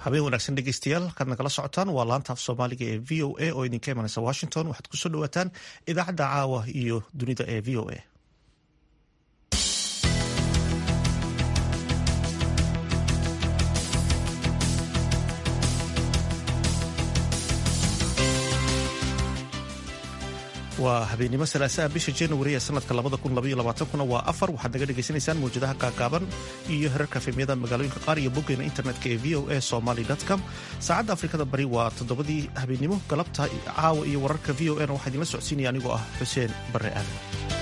habeen wanaagsan dhegeystayaal halkaad nagala socotaan waa laanta af soomaaliga ee v o a oo idinka imanaysa washington waxaad kusoo dhawaataan idaacadda caawa iyo dunida ee v o a waa habeenimo salaasaha bisha januari ee sanadka kuna waa afar waxaad naga dhegaysanaysaan mawjadaha gaagaaban iyo herarka efemyada magaalooyinka qaar iyo boggeena internetka ee v o a somaly com saacadda afrikada bari waa toddobadii habeenimo galabta caawa iyo wararka v o na waxaa idinla socodsiinaya anigoo ah xuseen barre aadan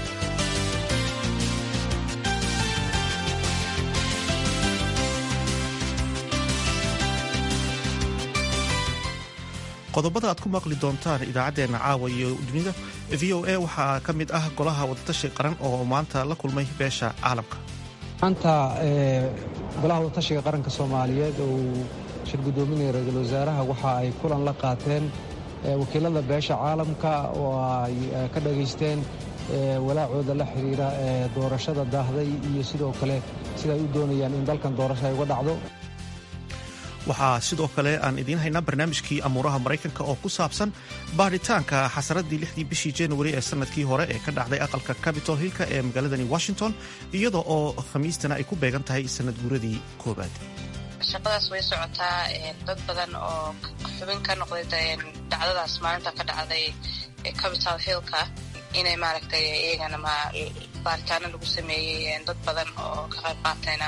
qodobada aad ku maqli doontaan idaacaddeenna caawa iyo dunida v o a waxaa ka mid ah golaha wadatashi qaran oo maanta la kulmay beesha caalamka maanta golaha wadatashiga qaranka soomaaliyeed uu shir guddoominaya ra-iisul wasaaraha waxa ay kulan la qaateen wakiilada beesha caalamka oo ay ka dhagaysteen walaacooda la xidhiira doorashada daahday iyo sidoo kale sida ay u doonayaan in dalkan doorasho ay uga dhacdo waxaa sidoo kale aan idiin haynaa barnaamijkii amuuraha maraykanka oo ku saabsan baaritaanka xasaradii lixdii bishii januari ee sanadkii hore ee ka dhacday aqalka capitol hillka ee magaaladani washington iyada oo khamiistana ay ku beegan tahay sanad guuradii koowaad shaqadaas way socotaa dad badan oo xubin ka noqday dhacdadaas maalinta ka dhacday capitol hillka inay maaragtay iyagana baaritaano lagu sameeyey dad badan oo ka qayb qaatayna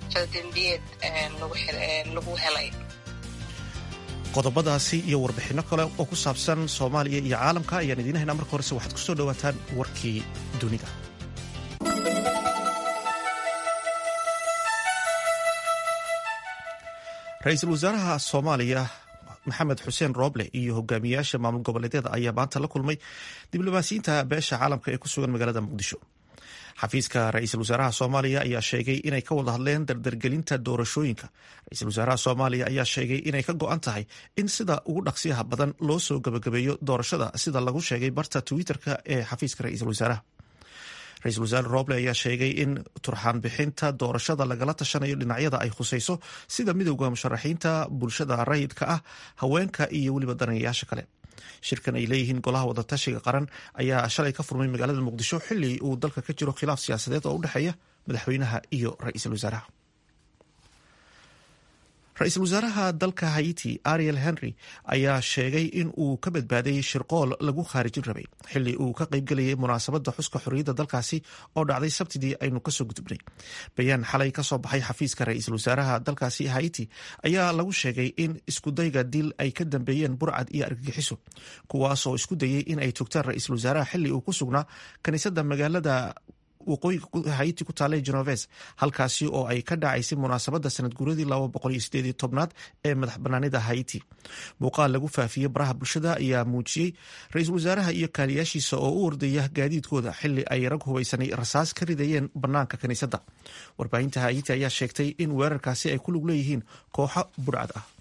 qodobadaasi iyo warbixinno kale oo ku saabsan soomaaliya iyo caalamka ayaan idiin haynaa marka horese waxaad kusoo dhawaataan warkii dunida ra-iisul wasaaraha soomaaliya maxamed xuseen rooble iyo hogaamiyayaasha maamul goboleedyada ayaa maanta la kulmay diblomaasiyiinta beesha caalamka ee ku sugan magaalada muqdisho xafiiska ra-iisul wasaaraha soomaaliya ayaa sheegay inay ka wada hadleen dardargelinta doorashooyinka ra-iisul wasaaraha soomaaliya ayaa sheegay inay ka go-an tahay in sida ugu dhaqsiyaha badan loo soo gabagabeeyo doorashada sida lagu sheegay barta twitter-ka ee xafiiska ra-iisul wasaaraha ra-iisul wasaare roble ayaa sheegay in turxaan bixinta doorashada lagala tashanayo dhinacyada ay khusayso sida midowda musharaxiinta bulshada rayidka ah haweenka iyo weliba daneeyayaasha kale shirkan ay leeyihiin golaha wadatashiga qaran ayaa shalay ka furmay magaalada muqdisho xili uu dalka ka jiro khilaaf siyaasadeed oo u dhexeeya madaxweynaha iyo ra-iisul wasaaraha ra-iisul wasaaraha dalka haiti ariel henry ayaa sheegay in uu ka badbaaday shirqool lagu khaarijin rabay xili uu ka qaybgelayay munaasabada xuska xorriyadda dalkaasi oo dhacday sabtidii aynu kasoo gudubnay bayaan xalay kasoo baxay xafiiska ra-iisul wasaaraha dalkaasi haiti ayaa lagu sheegay in iskudayga dil ay ka dambeeyeen burcad iyo argagixiso kuwaasoo isku dayay in ay togtaan ra-iisul wasaaraha xili uu ku sugnaa kaniisadda magaalada waqooyiga haiti ku taala genoves halkaasi oo ay ka dhacaysay munaasabadda sanad guuradii tobnaad ee madax banaanida haiti muuqaal lagu faafiyey baraha bulshada ayaa muujiyey ra-iisul wasaaraha iyo kaaliyaashiisa oo u ordaya gaadiidkooda xili ay rag hubaysanay rasaas ka ridayeen banaanka kaniisadda warbaahinta haiti ayaa sheegtay in weerarkaasi ay ku lug leeyihiin kooxo budhcad ah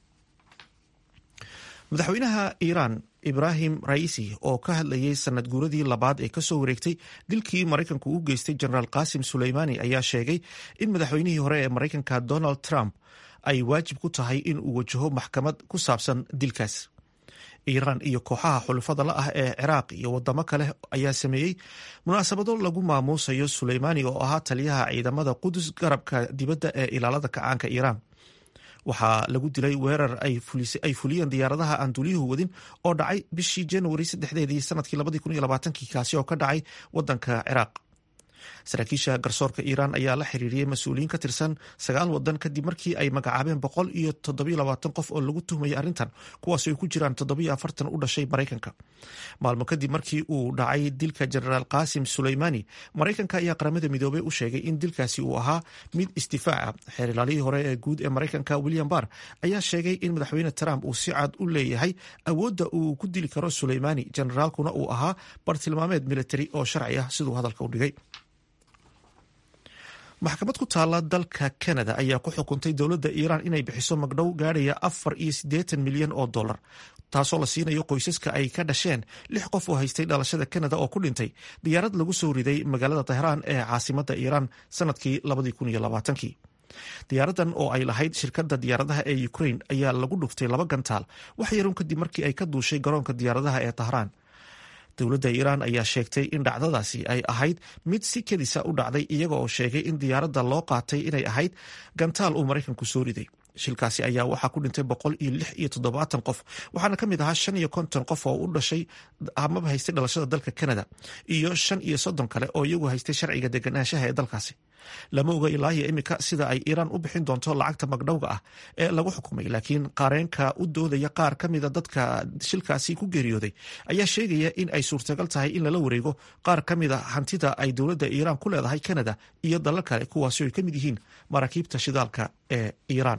madaxweynaha iiraan ibrahim raisi oo ka hadlayay sanad guuradii labaad ee kasoo wareegtay dilkii maraykanku u geystay jenaraal qasim suleymani ayaa sheegay in madaxweynihii hore ee maraykanka donald trump ay waajib ku tahay in uu wajaho maxkamad ku saabsan dilkaas iiraan iyo kooxaha xulufada la ah ee ciraaq iyo wadamo kale ayaa sameeyey munaasabado lagu maamuusayo suleymani oo ahaa taliyaha ciidamada qudus garabka dibadda ee ilaalada kacaanka iiraan waxaa lagu dilay weerar ay fuliyeen diyaaradaha aan duuliyuhu wadin oo dhacay bishii januari saddexdeedii sanadkii kaasi oo ka dhacay wadanka ciraaq saraakiisha garsoorka iiraan ayaa la xiriiriyey mas-uuliyiin ka tirsan sagaal wadan kadib markii ay magacaabeen boqol iyo toddobayabaatan qof oo lagu tuhmayay arrintan kuwaas ay ku jiraan toddobiyo afartan u dhashay maraykanka maalmo kadib markii uu dhacay dilka jenaraal qasim suleymani maraykanka ayaa qaramada midoobey u sheegay in dilkaasi uu ahaa mid isdifaaca xeer ilaalihii hore ee guud ee maraykanka william barr ayaa sheegay in madaxweyne trump uu si cad u leeyahay awoodda uu ku dili karo suleymani jenaraalkuna uu ahaa bartilmaameed militari oo sharci ah siduu hadalka u dhigay maxkamad ku taala dalka canada ayaa ku xukuntay dowladda iiraan inay bixiso magdhow gaadhaya afar iyo siddeetan milyan oo dollar taasoo la siinayo qoysaska ay ka dhasheen lix qof oo haystay dhalashada canada oo ku dhintay diyaarad lagu soo riday magaalada tehraan ee caasimadda iiraan sanadkii labadii kun iyo labaatankii diyaaradan oo ay lahayd shirkadda diyaaradaha ee ukrain ayaa lagu dhuftay laba gantaal wax yarun kadib markii ay ka duushay garoonka diyaaradaha ee tahraan dowladda iiraan ayaa sheegtay in dhacdadaasi ay ahayd mid si kedisa u dhacday iyaga oo sheegay in diyaaradda loo qaatay inay ahayd gantaal uu maraykanku soo riday shilkaasi ayaa waxaa ku dhintay boqol iyo lix iyo toddobaatan qof waxaana ka mid ahaa shan iyo konton qof oo u dhashay amaba haystay dhalashada dalka canada iyo shan iyo soddon kale oo iyagu haystay sharciga deganaanshaha ee dalkaasi lama oga ilaa iyo iminka sida ay iiraan u bixin doonto lacagta magdhowga ah ee lagu xukumay laakiin qareenka u doodaya qaar ka mida dadka shilkaasi ku geeriyooday ayaa sheegaya in ay suurtagal tahay in lala wareego qaar ka mida hantida ay dowladda iiraan ku leedahay canada iyo dalal kale kuwaasi ay ka mid yihiin maraakiibta shidaalka ee iiraan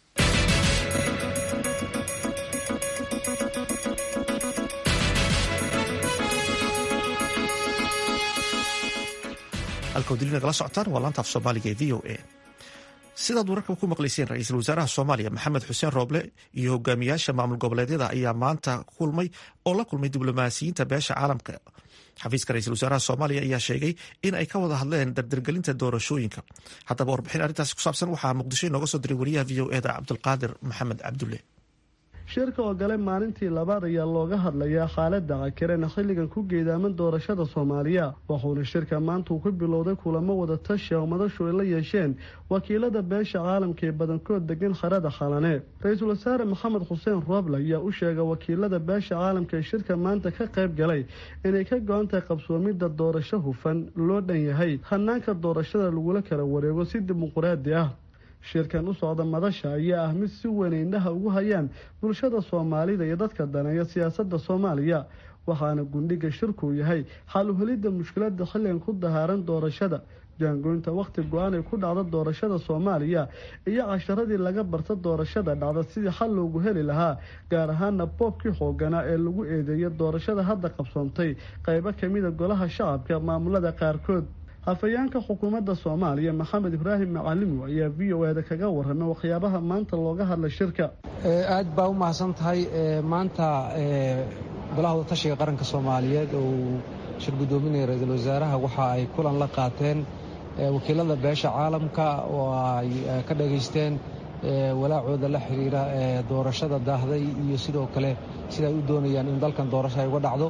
halkawdilina kala socotaan waa laanta af soomaaliga ee v o a sidaad wararka ku maqlayseen ra-iisul wasaaraha soomaaliya maxamed xuseen rooble iyo hogaamiyaasha maamul goboleedyada ayaa maanta kulmay oo la kulmay diblomaasiyiinta beesha caalamka xafiiska ra-iisul wasaaraha soomaaliya ayaa sheegay in ay ka wada hadleen dardargelinta doorashooyinka haddaba warbixin arrintaasi ku saabsan waxaa muqdisho inooga soo diray wariyaha v o eda cabdulqaadir maxamed cabdulle shirka oo gale maalintii labaad ayaa looga hadlayaa xaaladda cakireena xilligan ku geedaaman doorashada soomaaliya wuxuuna shirka maanta uu ku bilowday kulamo wada tashi oo madashu ay la yeesheen wakiilada beesha caalamka ee badankood degan harada xalane ra-iisul wasaare maxamed xuseen rooble ayaa u sheegay wakiilada beesha caalamka ee shirka maanta ka qayb galay inay ka go-an tahay qabsoomidda doorasho hufan loo dhan yahay hanaanka doorashada lagula kala wareego si dimuquraadi ah shirkan u socda madasha ayaa ah mid si weyn indhaha ugu hayaan bulshada soomaalida iyo dadka daneeya siyaasadda soomaaliya waxaana gundhiga shirkuu yahay xal uhelidda mushkilada xilligan ku dahaaran doorashada jaangoynta wakhti go-aan ay ku dhacda doorashada soomaaliya iyo casharadii laga barta doorashada dhacda sidii xal loogu heli lahaa gaar ahaana boobkii xooganaa ee lagu eedeeya doorashada hadda qabsoontay qaybo kamida golaha shacabka maamulada qaarkood hafayeenka xukuumadda soomaaliya maxamed ibraahim macalimo ayaa v o eda kaga warramay waxyaabaha maanta looga hadlay shirka aad baa u mahadsan tahay maanta golaha wadatashiga qaranka soomaaliyeed oo shir guddoominaya ra-iisul wasaaraha waxa ay kulan la qaateen wakiilada beesha caalamka oo ay ka dhageysteen walaacooda la xiriira doorashada daahday iyo sidoo kale sida ay u doonayaan in dalkan doorasho ay uga dhacdo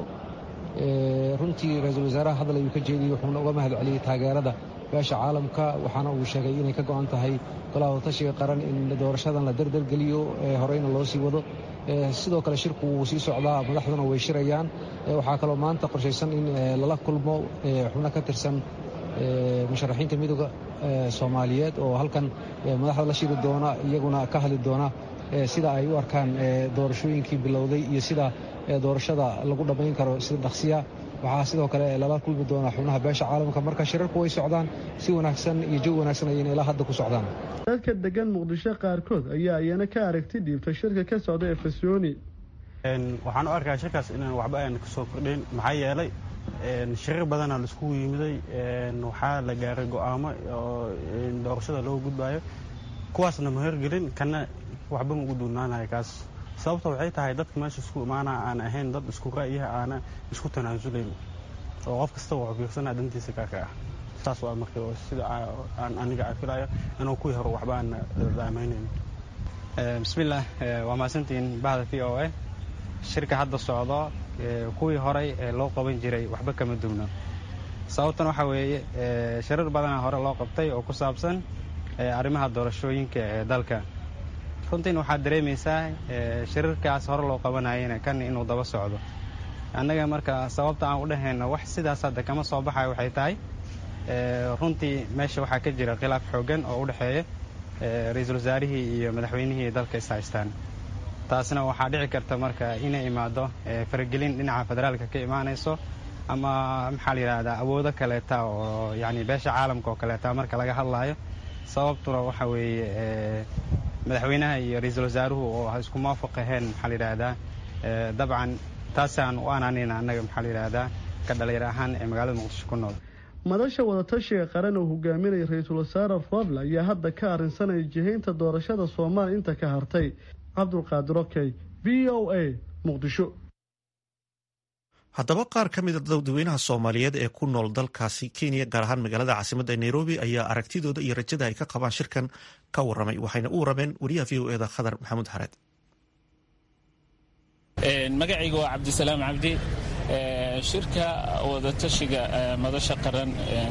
runtii ra-iisul wasaaraha hadal ayuu ka jeediyey wuxuuna uga mahad celiyey taageerada beesha caalamka waxaana uu sheegay inay ka go-an tahay golaha wadatashiga qaran in doorashadan la dardargeliyo horeyna loo sii wado sidoo kale shirku wuu sii socdaa madaxduna way shirayaan waxaa kaloo maanta qorshaysan in lala kulmo xubno ka tirsan musharaxiinta midooda soomaaliyeed oo halkan madaxda la shiri doona iyaguna ka hadli doona sida ay u arkaan doorashooyinkii bilowday iyo sida doorashada lagu dhammayn karo sida dhaqsiya waxaa sidoo kale lala kulmi doonaa xubnaha beesha caalamka marka shirarku way socdaan si wanaagsan iyo jawi wanaagsan ayayna ilaa hadda ku socdaan dadka degan muqdisho qaarkood ayaa iyana ka aragti dhiibtay shirka ka socda ee fasyooni waxaan u arkaa shirkaas inaan waxba aan kasoo kordhayn maxaa yeelay shirar badanaa laiskugu yimiday waxaa la gaaray go'aamo oo doorashada loo gudbayo kuwaasna ma horgelin kana waxba ma ugu duunaanayo kaas sababta waxay tahay dadka meesha isku imaana aan ahayn dad isku ra'yaha aana isku tanaasulayn oo qof kasta wuxuu fiirsanaa dantiisa kaaka ah saas waa marka sida aan aniga filayo inuu kuwii hore waxba aan daamaynayn bismillaah waa mahadsantihiin bahda v o a shirka hadda socdo kuwii horey ee loo qaban jiray waxba kama dugno sababtan waxaa weeye shirar badanaa hore loo qabtay oo ku saabsan arrimaha doorashooyinka ee dalka runtiin waxaad dareemaysaa shirarkaas hore loo qabanayana kan inuu daba socdo annaga marka sababta aan u dhahayno wax sidaas hadda kama soo baxayo waxay tahay runtii meesha waxaa ka jira khilaaf xoogan oo u dhexeeya ra-iisul wasaarihii iyo madaxweynihii dalka is haystaan taasna waxaa dhici karta marka inay imaado faragelin dhinaca federaalka ka imaanayso ama maxaa la yidhaahdaa awoodo kaleeta oo yani beesha caalamka oo kaleeta marka laga hadlaayo sababtuna waxa weeye madaxweynaha iyo ra-iisul wasaaruhu oo isku muwaafaq aheen maxaa la yidhaahdaa dabcan taasaan u anaanayna annaga maxaa la yidhaahdaa ka dhalinyar ahaan ee magaalada muqdisho ku nool madasha wadatashiga qaran oo hogaaminaya ra-iisul wasaare roble ayaa hadda ka arrinsanaya jihaynta doorashada soomaaliya inta ka hartay cabdulqaadir okey v o a muqdisho haddaba qaar ka mida dadweynaha soomaaliyeed ee ku nool dalkaasi kenya gaar ahaan magaalada caasimadda nairobi ayaa aragtidooda iyo rajada ay ka qabaan shirkan ka waramay waxayna u warameen wariyaha v o eda khadar maxamuud xareed magacayga waa cabdisalaam cabdi shirka wadatashiga madasha qaran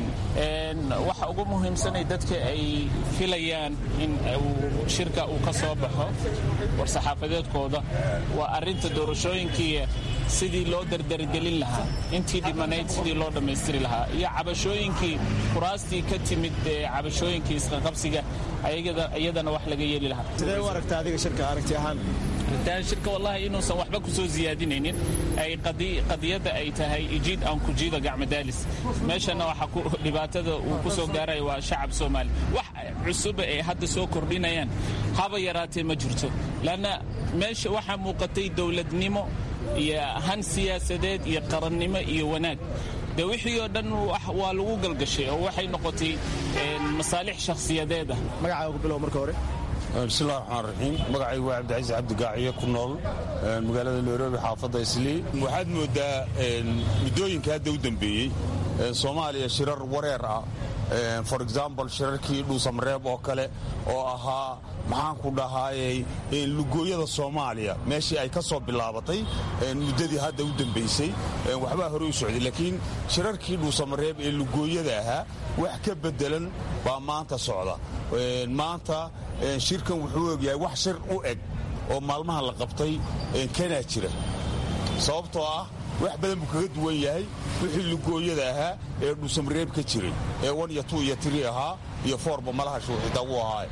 waxa ugu muhiimsanay dadka ay filayaan in shirka uu ka soo baxo war-saxaafadeedkooda waa arinta doorashooyinkii sidii loo dardargelin lahaa intii dhimanayd sidii loo dhammaystiri lahaa iyo cabashooyinkii kuraastii ka timid cabashooyinkii isqaqabsiga iyadana wax laga yeeli lahaa sidee u aragta adiga shirka aragti ahaan shirka wallahi inuusan waxba ku soo siyaadinaynin ay qadiyadda ay tahay ijiid aan kujiida gacmadaalis meeshana waxa dhibaatada uu ku soo gaaraya waa shacab soomaali wax cusuba ay hadda soo kordhinayaan haba yaraatee ma jirto lanna meesha waxaa muuqatay dowladnimo iyo han siyaasadeed iyo qarannimo iyo wanaag de wixii oo dhan waa lagu galgashay oo waxay noqotay masaalix shakhsiyadeed ah magacaaga ku bilow marka hore bismillahi raxmaan raxiim magacaygu waa cabdicasiis cabdi gaaciye ku nool magaalada nairobi xaafadda islii waxaad moodaa muddooyinka hadda u dambeeyey soomaaliya shirar wareer ah for example shirarkii dhuusamareeb oo kale oo ahaa maxaan ku dhahaayey lugooyada soomaaliya meeshii ay ka soo bilaabatay muddadii hadda u dambaysay waxbaa hore u socday laakiin shirarkii dhuusamareeb ee lugooyada ahaa wax ka beddelan baa maanta socda maanta shirkan wuxuu ogyahay wax shir u eg oo maalmaha la qabtay kanaa jira sababtoo ah wax badan buu kaga duwan yahay wixii lugooyada ahaa ee dhuusamareeb ka jiray ee wan iyo tu iyo tiri ahaa iyo foorba malaha shuuxida u ahaa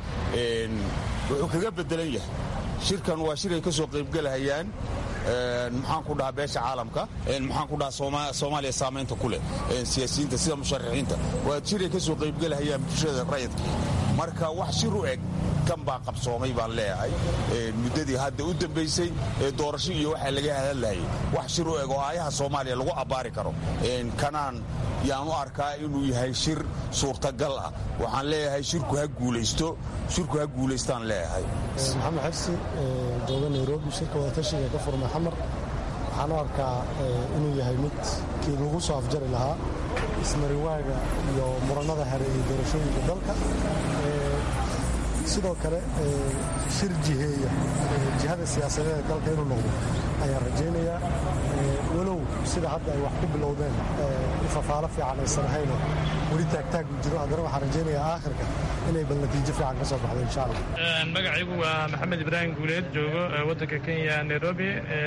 wuxuu kaga beddelan yahay shirkan waa shir ay ka soo qaybgelahayaan maxaan ku dhahaa beesha caalamka maxaan ku dhahaa soomaaliya saamaynta ku leh siyaasiyiinta sida musharaxiinta waa shir ay ka soo qaybgelahayaan bulshada rayidkii marka wax shir u eg kan baa qabsoomay baan leeyahay muddadii hadda u dambaysay ee doorasho iyo waxaa laga hadallayay wax shir u eg oo aayaha soomaaliya lagu abbaari karo kanaan yaan u arkaa inuu yahay shir suurtagal ah waxaan leeyahay shirku ha guulaysto shirku ha guulaystaan leeyahay maxamed xabsi jooga nairobi shirka wadatashiga ka furmay xamar waxaan u arkaa inuu yahay mid kii lagu soo afjari lahaa ismarinwaaga iyo murannada hare iyo doorashooyinka dalka sidoo kale shir jiheeya jihada siyaasadeeda dalka inuu noqdo ayaan rajaynayaa walow sida hadda ay wax ku bilowdeen fafaalo fiican aysan ahaynoo weli taagtaag u jiro haddana waxaan rajaynayaa aakhirka inay bal natiijo fiican ka soo baxdo insha allah magacaygu waa maxamed ibraahim guuleed joogo waddanka kenya nairobi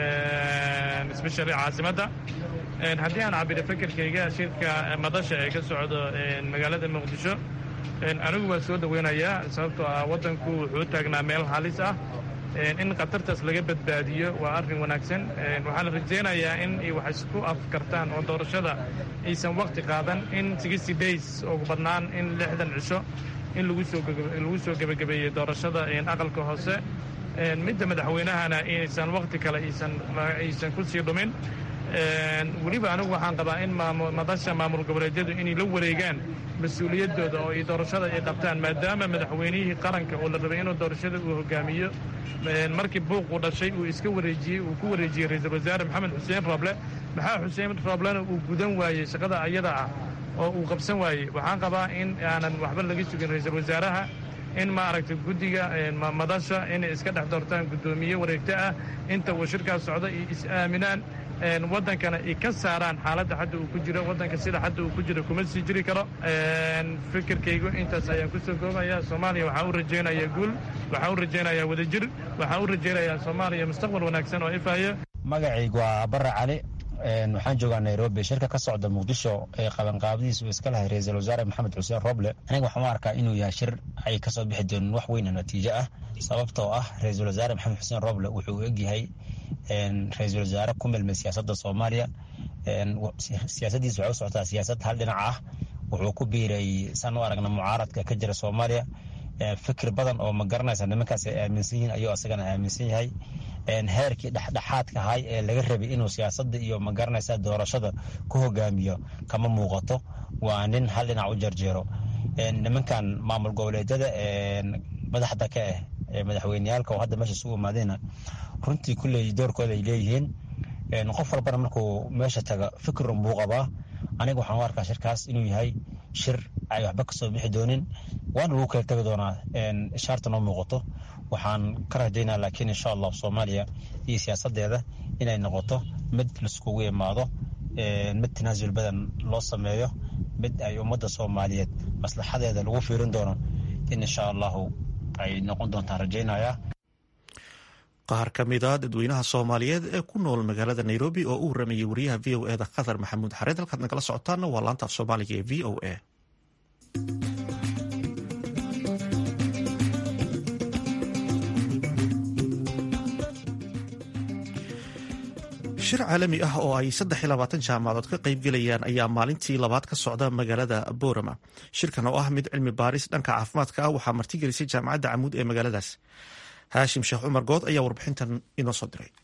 especially caasimadda haddii aan cabiro fekerkayga shirka madasha ee ka socdo magaalada muqdisho anigu waa soo dhoweynayaa sababtoo ah waddanku wuxuu taagnaa meel halis ah in khatartaas laga badbaadiyo waa arrin wanaagsan waxaan rajaynayaa in ay wax isku afkartaan oo doorashada aysan wakhti qaadan in sixty days ugu badnaan in lixdan cisho in lagu soo gebagabeeyey doorashada aqalka hoose midda madaxweynahana inaysan wakhti kale aysan ku sii dhumin weliba anigu waxaan qabaa in madasha maamul goboleedyadu inay la wareegaan mas-uuliyaddooda oo ay doorashada ay qabtaan maadaama madaxweynihii qaranka oo la rabay inuu doorashada uu hogaamiyo markii buuquu dhashay uu iska wareejiyey uu ku wareejiyey ra-iisul wasaare maxamed xuseen roble maxaa xuseen roblena uu gudan waayey shaqada ayada ah oo uu qabsan waayey waxaan qabaa in aanan waxba laga sugin ra-iisul wasaaraha in maaragtay guddiga madasha inay iska dhex doortaan guddoomiye wareegto ah inta uu shirkaas socdo iyo is-aaminaan waddankana ay ka saaraan xaaladda hadda uu ku jiro waddanka sida hadda uu ku jiro kuma sii jiri karo fikirkaygu intaas ayaan ku soo koobaya soomaaliya waxaa u rajaynayaa guul waxaa u rajaynayaa wadajir waxaa u rajaynayaa soomaaliya mustaqbal wanaagsan oo ifaya magacaygu waa barre cali waxaan joogaa nairobi shirka ka socda muqdisho ee qabanqaabadiisa uu iska lahay ra-iisul wasaare maxamed xuseen roble aniga waxaan u arkaa inuu yahay shir ay kasoo bixi doonin wax weyn oo natiijo ah sababtoo ah ra-iisul wasaare maxamed xuseen roble wuxuu egyahay ra-iisul wasaare ku milmay siyaasadda soomaaliya siyaasadiisa waxay u socotaa siyaasad hal dhinac ah wuxuu ku biiray san u aragna mucaaradka ka jira soomaaliya fikir badan oo ma garanaysa nimankaas ay aaminsan yihiin ayuu asagana aaminsan yahay heerkii dhexdhexaadka ahay ee laga rabay inuu siyaasadda iyo ma garanaysa doorashada ku hogaamiyo kama muuqato waa nin hal dhinac u jarjeero nimankan maamul goboleedyada madaxda ka ah madaxweyneyaalka oo hadda meesha isugu imaadayna runtii kulley doorkooda ay leeyihiin qof walbana markuu meesha taga fikirun buu qabaa aniga waxaan u arkaa shirkaas inuu yahay shir ay waxba kasoo bixi doonin waana lagu kala tegi doonaa ishaarta noo muuqato waxaan ka rajaynaa laakiin insha allah soomaaliya iyo siyaasadeeda inay noqoto mid laiskugu imaado mid tanaasul badan loo sameeyo mid ay ummadda soomaaliyeed maslaxadeeda lagu fiirin doono in insha allahu ay noqon doontaan rajaynaya qaar ka mida dadweynaha soomaaliyeed ee ku nool magaalada nairobi oo u waramayay wariyaha v o eda qatar maxamuud xareed halkaad nagala socotaana waa laanta af soomaaliga ee v o a shir caalami ah oo ay saddex iyo labaatan jaamacadood ka qaybgelayaan ayaa maalintii labaad ka socda magaalada borama shirkan oo ah mid cilmi baaris dhanka caafimaadka ah waxaa martigelisay jaamacadda camuud ee magaaladaas haashim sheekh cumar good ayaa warbixintan inoo soo diray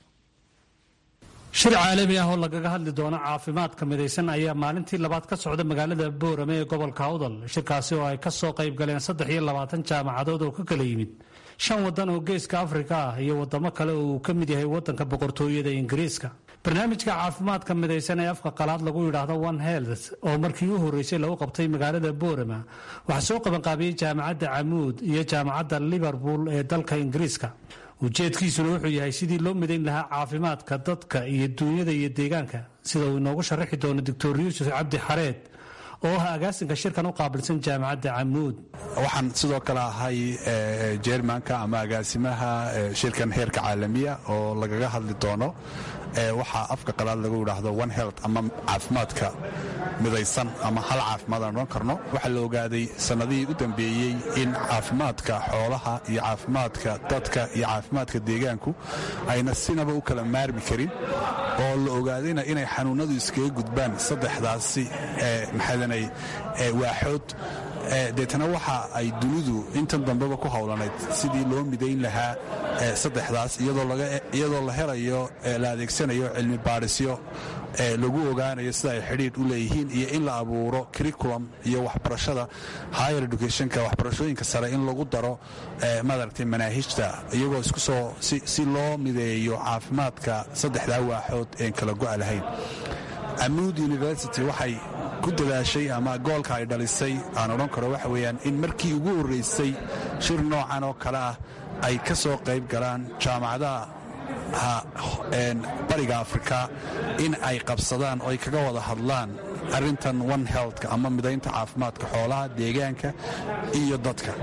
shir caalami ah oo lagaga hadli doono caafimaadka midaysan ayaa maalintii labaad ka socda magaalada boorame ee gobolka awdal shirkaasi oo ay ka soo qayb galeen saddex iyo labaatan jaamacadood oo ka kala yimid shan waddan oo geeska afrika ah iyo waddamo kale oo uu ka mid yahay waddanka boqortooyada ingiriiska barnaamijka caafimaadka midaysan ee afka qalaad lagu yidhaahdo one health oo markii u horreysay lagu qabtay magaalada boorama waxaa soo qabanqaabiyey jaamacadda camuud iyo jaamacadda liverpool ee dalka ingiriiska ujeedkiisuna wuxuu yahay sidii loo midayn lahaa caafimaadka dadka iyo duunyada iyo deegaanka sida uu inoogu sharaxi doono doctor yuusuf cabdi xareed oo ah agaasinka shirkan u qaabilsan jaamacadda camuud waxaan sidoo kale ahay jermanka ama agaasimaha shirkan heerka caalamiya oo lagaga hadli doono waxaa afka qalaad lagu yidhaahdo one health ama caafimaadka midaysan ama hal caafimaad aan odhan karno waxaa la ogaaday sannadihii u dambeeyey in caafimaadka xoolaha iyo caafimaadka dadka iyo caafimaadka deegaanku ayna sinaba u kala maarmi karin oo la ogaadayna inay xanuunnadu iskaga gudbaan saddexdaasi maxaadanay waaxood deetana waxa ay dunidu intan dambeba ku howlanayd sidii loo midayn lahaa saddexdaas iyadoo la helayo la adeegsanayo cilmi baadhisyo lagu ogaanayo sida ay xidhiidh u leeyihiin iyo in la abuuro curriculum iyo waxbarashada higher educationka waxbarashooyinka sare in lagu daro maaragtay manaahijta iyagoo isku soo si loo mideeyo caafimaadka saddexdaa waaxood een kala go'a lahayn amuud university waxay ku dadaashay ama goolka ay dhalisay aan odhan karo waxa weeyaan in markii ugu horraysay shir noocan oo kale ah ay ka soo qayb galaan jaamacadaha bariga afrika in ay qabsadaan oo ay kaga wada hadlaan arrintan one healthka ama midaynta caafimaadka xoolaha deegaanka iyo dadka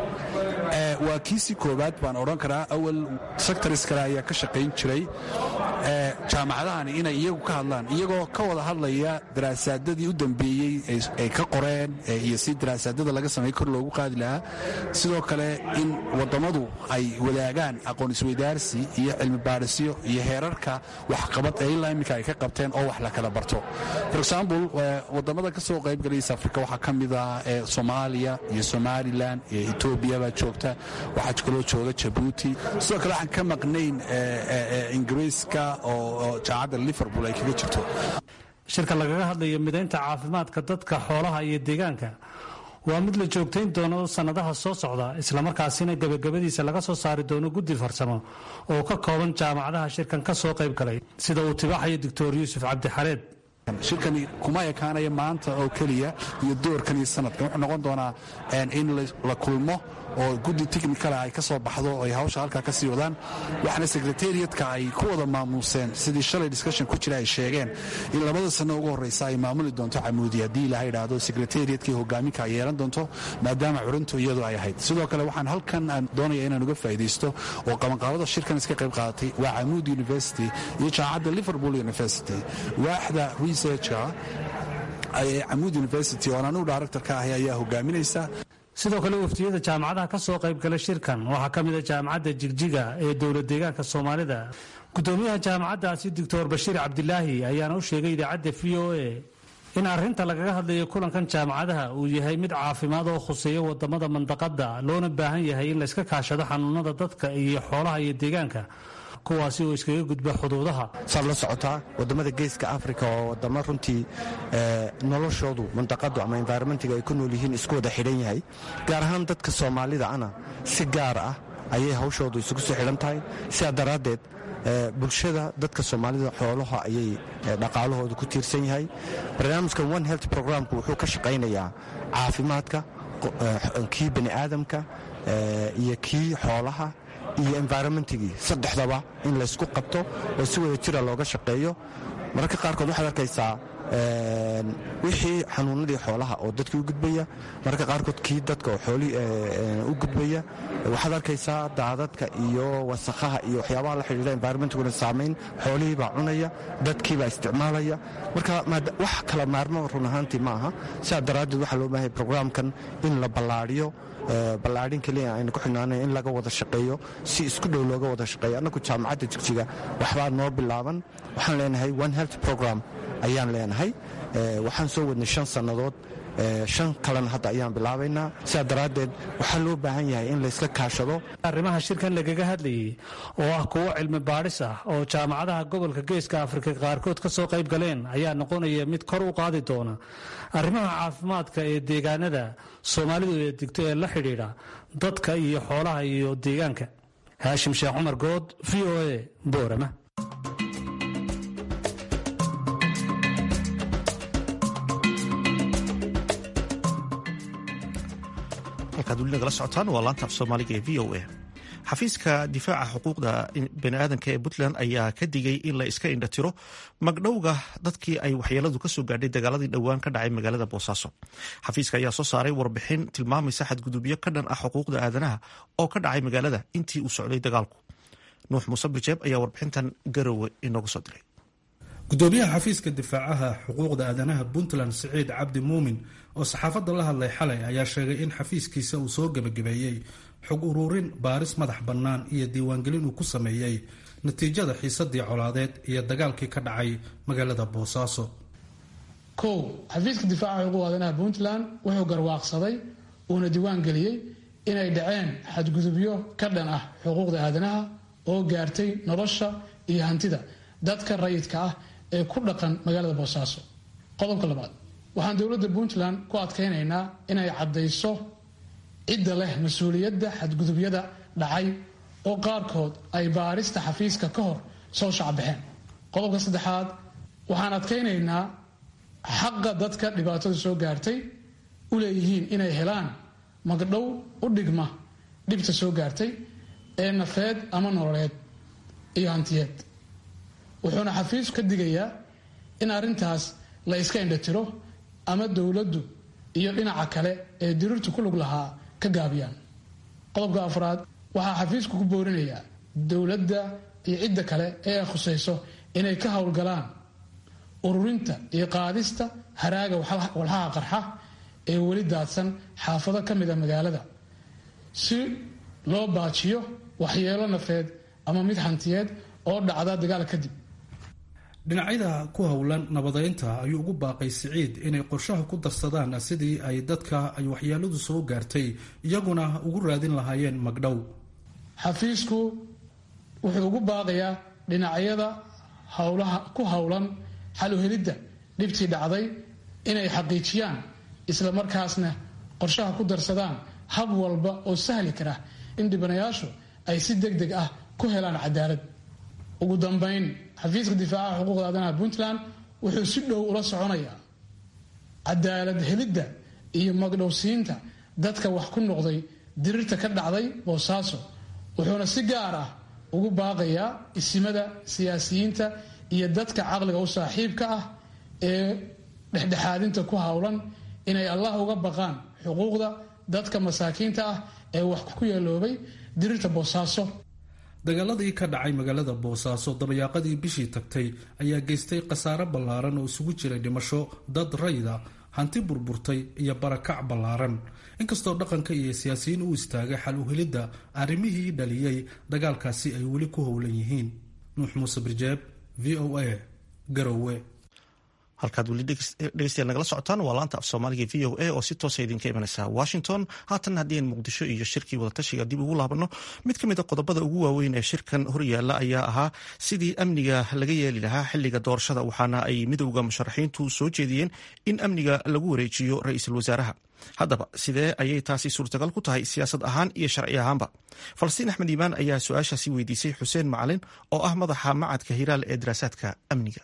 waa kiisii koowaad baan odhan karaa awal sectors kale ayaa ka shaqayn jiray jaamacadahani inay iyagu ka hadlaan iyagoo ka wada hadlaya daraasaadadii u dambeeyey ay ka qoreen iyo si daraasaadada laga sameey kor loogu qaadi lahaa sidoo kale in wadammadu ay wadaagaan aqoon isweydaarsi iyo cilmi baadhisyo iyo heerarka waxqabad ee ilaa iminka ay ka qabteen oo wax la kala barto for example wadamada ka soo qaybgalaysa afrika waxaa ka mid ah soomaaliya iyo somalilan iyo etoobiya baa joogta waxaa kaloo jooga jabuuti sidoo kale waxaan ka maqnayn ingiriiska oo jaamacadda liverpool ay kaga jirto shirka lagaga hadlayo midaynta caafimaadka dadka xoolaha iyo deegaanka waa mid la joogtayn doono sannadaha soo socda islamarkaasina gebagabadiisa laga soo saari doono guddi farsamo oo ka kooban jaamacadaha shirkan ka soo qayb galay sida uu tibaaxayo doctor yuusuf cabdixareed shirkani kuma ekaanaya maanta oo keliya iyo doorkan iyo sanadkan wuxuu noqon doonaa in la kulmo oo guddi technicala ay ka soo baxdo oo ay hawsha halkaa ka sii wadaan waxaana secretariatka ay ku wada maamuuseen sidii shalay discussion ku jira ay sheegeen in labada sanno ugu horreysa ay maamuli doonto camuudi haddii ilaha idhaahdo secretariatkii hogaaminka ay yeelan doonto maadaama curintu iyadu ay ahayd sidoo kale waxaan halkan doonaya inaan uga faa'iidaysto oo qabanqaabada shirkan iska qayb qaadatay waa camuud university iyo jaamacadda liverpool university waaxda researchka ee camuud university oo anugu director ka ahay ayaa hogaaminaysa sidoo kale waftiyada jaamacadaha ka soo qayb gala shirkan waxaa ka mid a jaamacadda jigjiga ee dowlad deegaanka soomaalida gudoomiyaha jaamacaddaasi doctor bashiir cabdilaahi ayaana u sheegay idaacadda v o a in arrinta lagaga hadlayo kulankan jaamacadaha uu yahay mid caafimaad oo khuseeya wadamada mandaqada loona baahan yahay in layska kaashado xanuunada dadka iyo xoolaha iyo deegaanka kuwaasi oo iskaga gudba xuduudaha saad la socotaa wadamada geeska africa oo wadamo runtii noloshoodu mandaqadu ama environmentiga ay ku nool yihiin isku wada xidhan yahay gaar ahaan dadka soomaalida ana si gaar ah ayay hawshoodu isugu soo xidhan tahay sidaa daraaddeed bulshada dadka soomaalida xoolaha ayay dhaqaalahooda ku tiirsan yahay barnaamijkan one health programku wuxuu ka shaqaynayaa caafimaadka kii bani aadamka iyo kii xoolaha iyo environmentigii saddexdaba in laysku qabto oo si wada jira looga shaqeeyo mararka qaarkood waxaad arkaysaa wixii xanuunadii xoolaha oo dadkii u gudbaya mararka qaarkood kii dadka oo xoolii u gudbaya waxaad arkaysaa daadadka iyo wasakhaha iyo waxyaabaha la xidhiidha environmentkuna saamayn xoolihiibaa cunaya dadkiibaa isticmaalaya marka wax kala maarmo run ahaantii ma aha sidaa daraaddeed waxaa loo baahay brograamkan in la ballaadhiyo ballaadhin keliya ayna ku xidhnaanayn in laga wada shaqeeyo si isku dhow looga wada shaqeeyo annagu jaamacadda jigjiga waxbaa noo bilaaban waxaan leenahay one health program ayaan leenahay waxaan soo wadnay shan sannadood shan kalena hadda ayaan bilaabaynaa sidaa daraaddeed waxaa loo baahan yahay in layska kaashado arrimaha shirkan lagaga hadlayay oo ah kuwo cilmi baadhis ah oo jaamacadaha gobolka geeska afrika qaarkood ka soo qayb galeen ayaa noqonaya mid kor u qaadi doona arrimaha caafimaadka ee deegaanada soomaalidu ee digto ee la xidhiidha dadka iyo xoolaha iyo deegaanka haashim sheekh cumar good v o a boorama halkaad weli nagala socotaan waa laanta af soomaaliga ee v o a xafiiska difaaca xuquuqda baniaadanka ee puntland ayaa ka digay in la iska indhatiro magdhowga dadkii ay waxyeeladu kasoo gaadhay dagaaladii dhowaan ka dhacay magaalada boosaaso xafiiska ayaa soo saaray warbixin tilmaamaysa xadgudubyo ka dhan ah xuquuqda aadanaha oo ka dhacay magaalada intii uu socday dagaalku nuux muuse birjeeb ayaa warbixintan garowe inoogu soo diray gudoomiyaha xafiiska difaacaha xuquuqda aadanaha puntland siciid cabdi muumin oo saxaafadda la hadlay xalay ayaa sheegay in xafiiskiisa uu soo gebagabeeyey xog ururin baaris madax bannaan iyo diiwaangelin uu ku sameeyey natiijada xiisadii colaadeed iyo dagaalkii ka dhacay magaalada boosaaso kow xafiiska difaaca xuquuqda aadanaha puntland wuxuu garwaaqsaday uuna diiwaan geliyey inay dhaceen xadgudubyo ka dhan ah xuquuqda aadanaha oo gaartay nolosha iyo hantida dadka rayidka ah ee ku dhaqan magaalada boosaaso qodobka labaad waxaan dowladda puntland ku adkaynaynaa inay caddayso cidda leh mas-uuliyadda xadgudubyada dhacay oo qaarkood ay baarista xafiiska ka hor soo shacbaxeen qodobka saddexaad waxaan adkaynaynaa xaqa dadka dhibaatada soo gaartay u leeyihiin inay helaan magdhow u dhigma dhibta soo gaartay ee nafeed ama nololeed iyo hantiyeed wuxuuna xafiisku ka digayaa in arrintaas la iska indhatiro ama dowladdu iyo dhinaca kale ee diriirtu ku lug lahaa ka gaabiyaan qodobka afraad waxaa xafiisku ku boorinayaa dowladda iyo cidda kale ee ay khusayso inay ka howlgalaan ururinta iyo qaadista haraaga walxaha qarxa ee weli daadsan xaafado ka mida magaalada si loo baajiyo waxyeelo nafeed ama mid hantiyeed oo dhacda dagaal kadib dhinacyada ku howlan nabadeynta ayuu ugu baaqay siciid inay qorshaha ku darsadaan sidii ay dadka ay waxyeeladu soo gaartay iyaguna ugu raadin lahaayeen magdhow xafiisku wuxuu ugu baaqayaa dhinacyada howlaha ku howlan xal u helidda dhibtii dhacday inay xaqiijiyaan isla markaasna qorshaha ku darsadaan hab walba oo sahli kara in dhibanayaashu ay si deg deg ah ku helaan cadaalad ugu dambayn xafiiska difaacaha xuquuqda aadanaha puntland wuxuu si dhow ula soconayaa cadaalad helidda iyo magdhowsiinta dadka wax ku noqday diriirta ka dhacday boosaaso wuxuuna si gaar ah ugu baaqayaa isimada siyaasiyiinta iyo dadka caqliga u saaxiibka ah ee dhexdhexaadinta ku howlan inay allah uga baqaan xuquuqda dadka masaakiinta ah ee wax ku yeeloobay diriirta boosaaso dagaaladii ka dhacay magaalada boosaaso dabayaaqadii bishii tagtay ayaa geystay khasaare ballaaran oo isugu jiray dhimasho dad rayda hanti burburtay iyo barakac ballaaran inkastoo dhaqanka iyo siyaasiyiin u istaagay xal u helidda arrimihii dhaliyey dagaalkaasi ay weli ku howlan yihiin nuux muuse birjeeb v o a garowe halkaad weli dhegeystayaal nagala socotaan waa laanta af soomaaliga v o a oo si toosa idinka imanaysa washington haatan haddii aan muqdisho iyo shirkii wadatashiga dib ugu laabanno mid ka mid a qodobada ugu waaweyn ee shirkan horyaala ayaa ahaa sidii amniga laga yeeli lahaa xiliga doorashada waxaana ay midowda musharaxiintu soo jeediyeen in amniga lagu wareejiyo ra-iisul wasaaraha haddaba sidee ayay taasi suurtagal ku tahay siyaasad ahaan iyo sharci ahaanba falastiin axmed iimaan ayaa su-aashaasi weydiisay xuseen macalin oo ah madaxa macadka hiraal ee daraasaadka amniga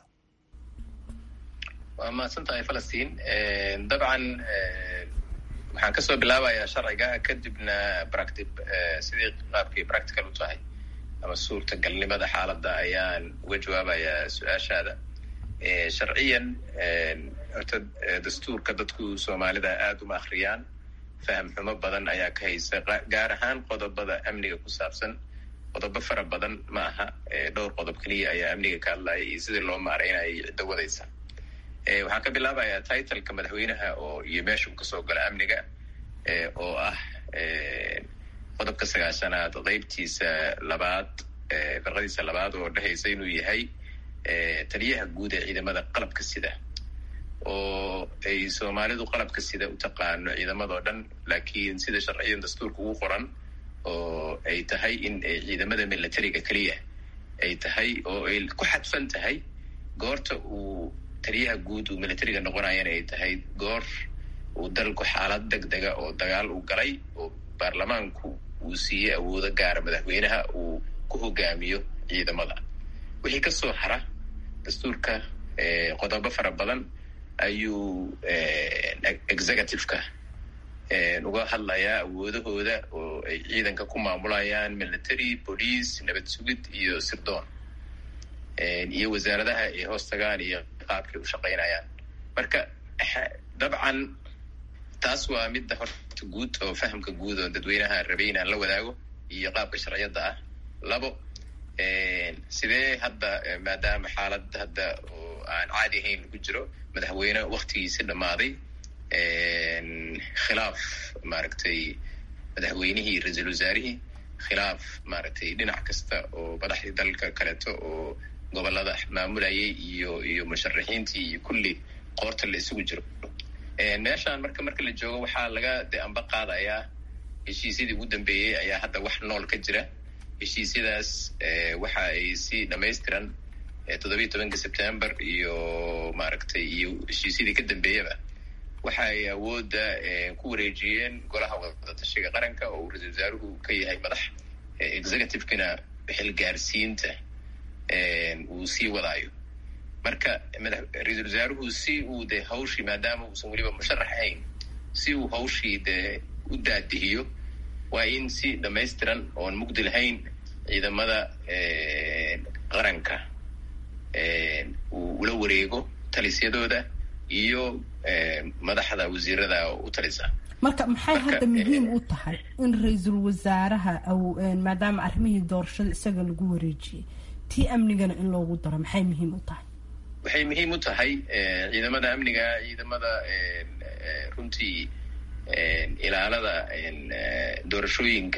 waa mahadsan tahay falastiin dabcan waxaan kasoo bilaabayaa sharciga kadibna practi sidii qaabkii practical u tahay ama suurtagalnimada xaaladda ayaan uga jawaabayaa su-aashaada sharciyan horta dastuurka dadku soomaalida aada uma akhriyaan faham xumo badan ayaa ka haysa gaar ahaan qodobada amniga ku saabsan qodobo fara badan ma aha dhowr qodob keliya ayaa amniga ka hadlaya iyo sidii loo maaraynaya ciddo wadaysa waxaan ka bilaabayaa titleka madaxweynaha oo iyo meesha uu kasoo gala amniga oo ah qodobka sagaashanaad qeybtiisa labaad firqadiisa labaad oo dhehaysa inuu yahay taliyaha guud ee ciidamada qalabka sida oo ay soomaalidu qalabka sida u taqaano ciidamadoo dhan laakiin sida sharciyan dastuurka ugu qoran oo ay tahay in ciidamada militariga keliya ay tahay oo ay ku xadfan tahay goorta uu taliyaha guud uu militariga noqonayana ay tahay goor uu dalku xaalad deg dega oo dagaal uu galay oo baarlamaanku uu siiyey awoodo gaara madaxweynaha uu ku hogaamiyo ciidamada wixii kasoo hara dastuurka qodobo fara badan ayuu executiveka uga hadlayaa awoodahooda oo ay ciidanka ku maamulayaan military police nabad sugid iyo sirdoon iyo wasaaradaha ay hoos tagaan iyo qaabkay u shaqaynayaan marka dabcan taas waa midda horta guud oo fahamka guud oo dadweynaha rabay inaan la wadaago iyo qaabka sharciyadda ah labo sidee hadda maadaama xaalad hadda oo aan caadi ahayn lagu jiro madaxweyne waktigiisi dhammaaday khilaaf maaragtay madaxweynihii ra-iisul wasaarihii khilaaf maaragtay dhinac kasta oo madaxdii dalka kaleeto oo gobolada maamulayay iyo iyo musharaxiintii iyo kulli qoorta la isugu jiro meeshaan marka marka la joogo waxaa laga de amba qaadayaa heshiisyadii ugu dambeeyey ayaa hadda wax nool ka jira heshiisyadaas waxa ay si dhamaystiran toddobiyi tobanka september iyo maaragtay iyo heshiisyadii ka dambeeyaba waxa ay awoodda ku wareejiyeen golaha wadatashiga qaranka oo uu ra-isul wasaaruhu ka yahay madax executivekina xilgaarsiinta uu sii wadaayo marka ra-iisul wasaaruhu si uu de hawshii maadaama uusan weliba musharax ahayn si uu hawshii de u daadihiyo waa in si dhamaystiran oon mugdi lahayn ciidamada qaranka uu ula wareego talisyadooda iyo madaxda wasiirada u talisa marka maxay hadda muhiim u tahay in ra-iisul wasaaraha maadaama arrimihii doorashada isaga lagu wareejiyey tii amnigana in loogu daro maxay muhiim u tahay waxay muhiim u tahay ciidamada amniga ciidamada runtii ilaalada doorashooyinka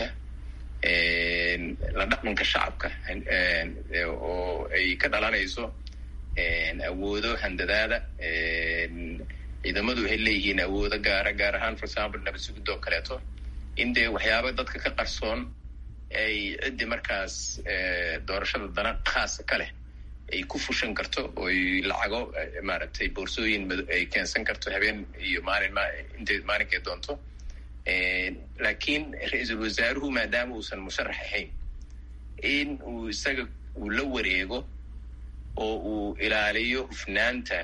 la dhaqanka shacabka oo ay ka dhalanayso awoodo handadaada ciidamadu waxay leeyihiin awoodo gaara gaar ahaan for example nabad sugid oo kaleeto in dee waxyaaba dadka ka qarsoon ay ciddii markaas doorashada dana khaasa ka leh ay ku fushan karto oy lacago maaragtay boorsooyin ay keensan karto habeen iyo maalin m intay maalinkay doonto laakiin ra-iisul wasaaruhu maadaama uusan musharax ahayn in uu isaga uu la wareego oo uu ilaaliyo hufnaanta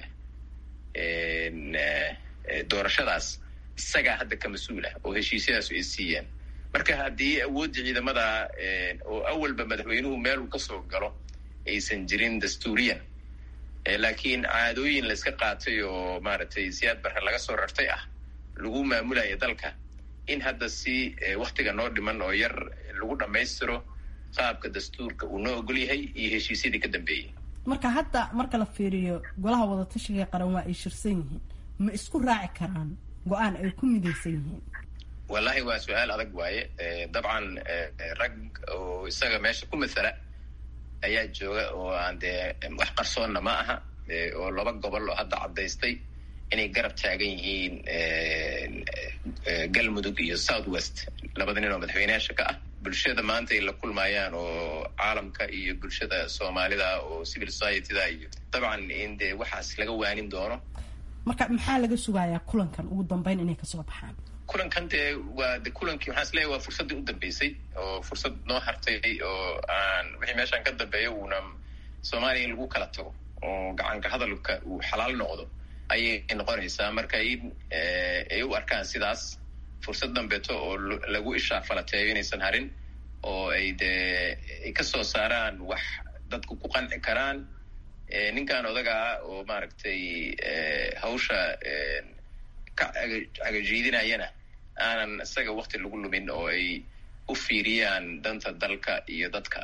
doorashadaas isagaa hadda ka mas-uul ah oo heshiisyadaas ay siiyaan marka haddii awooddii ciidamada oo awalba madaxweynuhu meel uu kasoo galo aysan jirin dastuuriyan laakiin caadooyin la iska qaatay oo maaragtay siyaad barre laga soo rartay ah lagu maamulaya dalka in hadda si waktiga noo dhiman oo yar lagu dhammaystiro qaabka dastuurka uu noo ogol yahay iyo heshiisyadii ka dambeeyey marka hadda marka la fiiriyo golaha wadatashiga qaran waa ay shirsan yihiin ma isku raaci karaan go-aan ay ku midaysan yihiin wallahi waa su-aal adag waaye dabcan rag oo isaga meesha ku mathala ayaa jooga oo aan dee wax qarsoonna ma aha oo laba gobol oo hadda caddaystay inay garab taagan yihiin galmudug iyo south west labada nin oo madaxweyneyaasha ka ah bulshada maanta ay la kulmayaan oo caalamka iyo bulshada soomaalida oo civil society-da iyo dabcan in dee waxaas laga waanin doono marka maxaa laga sugayaa kulankan ugu dambeyn inay kasoo baxaan kulankan dee waa de kulankii waxaan is leeyahay waa fursaddii u dambeysay oo fursad noo hartay oo aan wixii meeshaan ka dambeeya uuna soomaaliya in lagu kala tago oo gacanka hadalka uu xalaal noqdo ayay noqonaysaa marka in ay u arkaan sidaas fursad dambeeto oo lagu ishaafalateeyo inaysan harin oo ay dee ay ka soo saaraan wax dadku ku qanci karaan ninkan odagaa oo maaragtay hawsha ka cagajiidinayana aanan isaga wakti lagu lumin oo ay u fiiriyaan danta dalka iyo dadka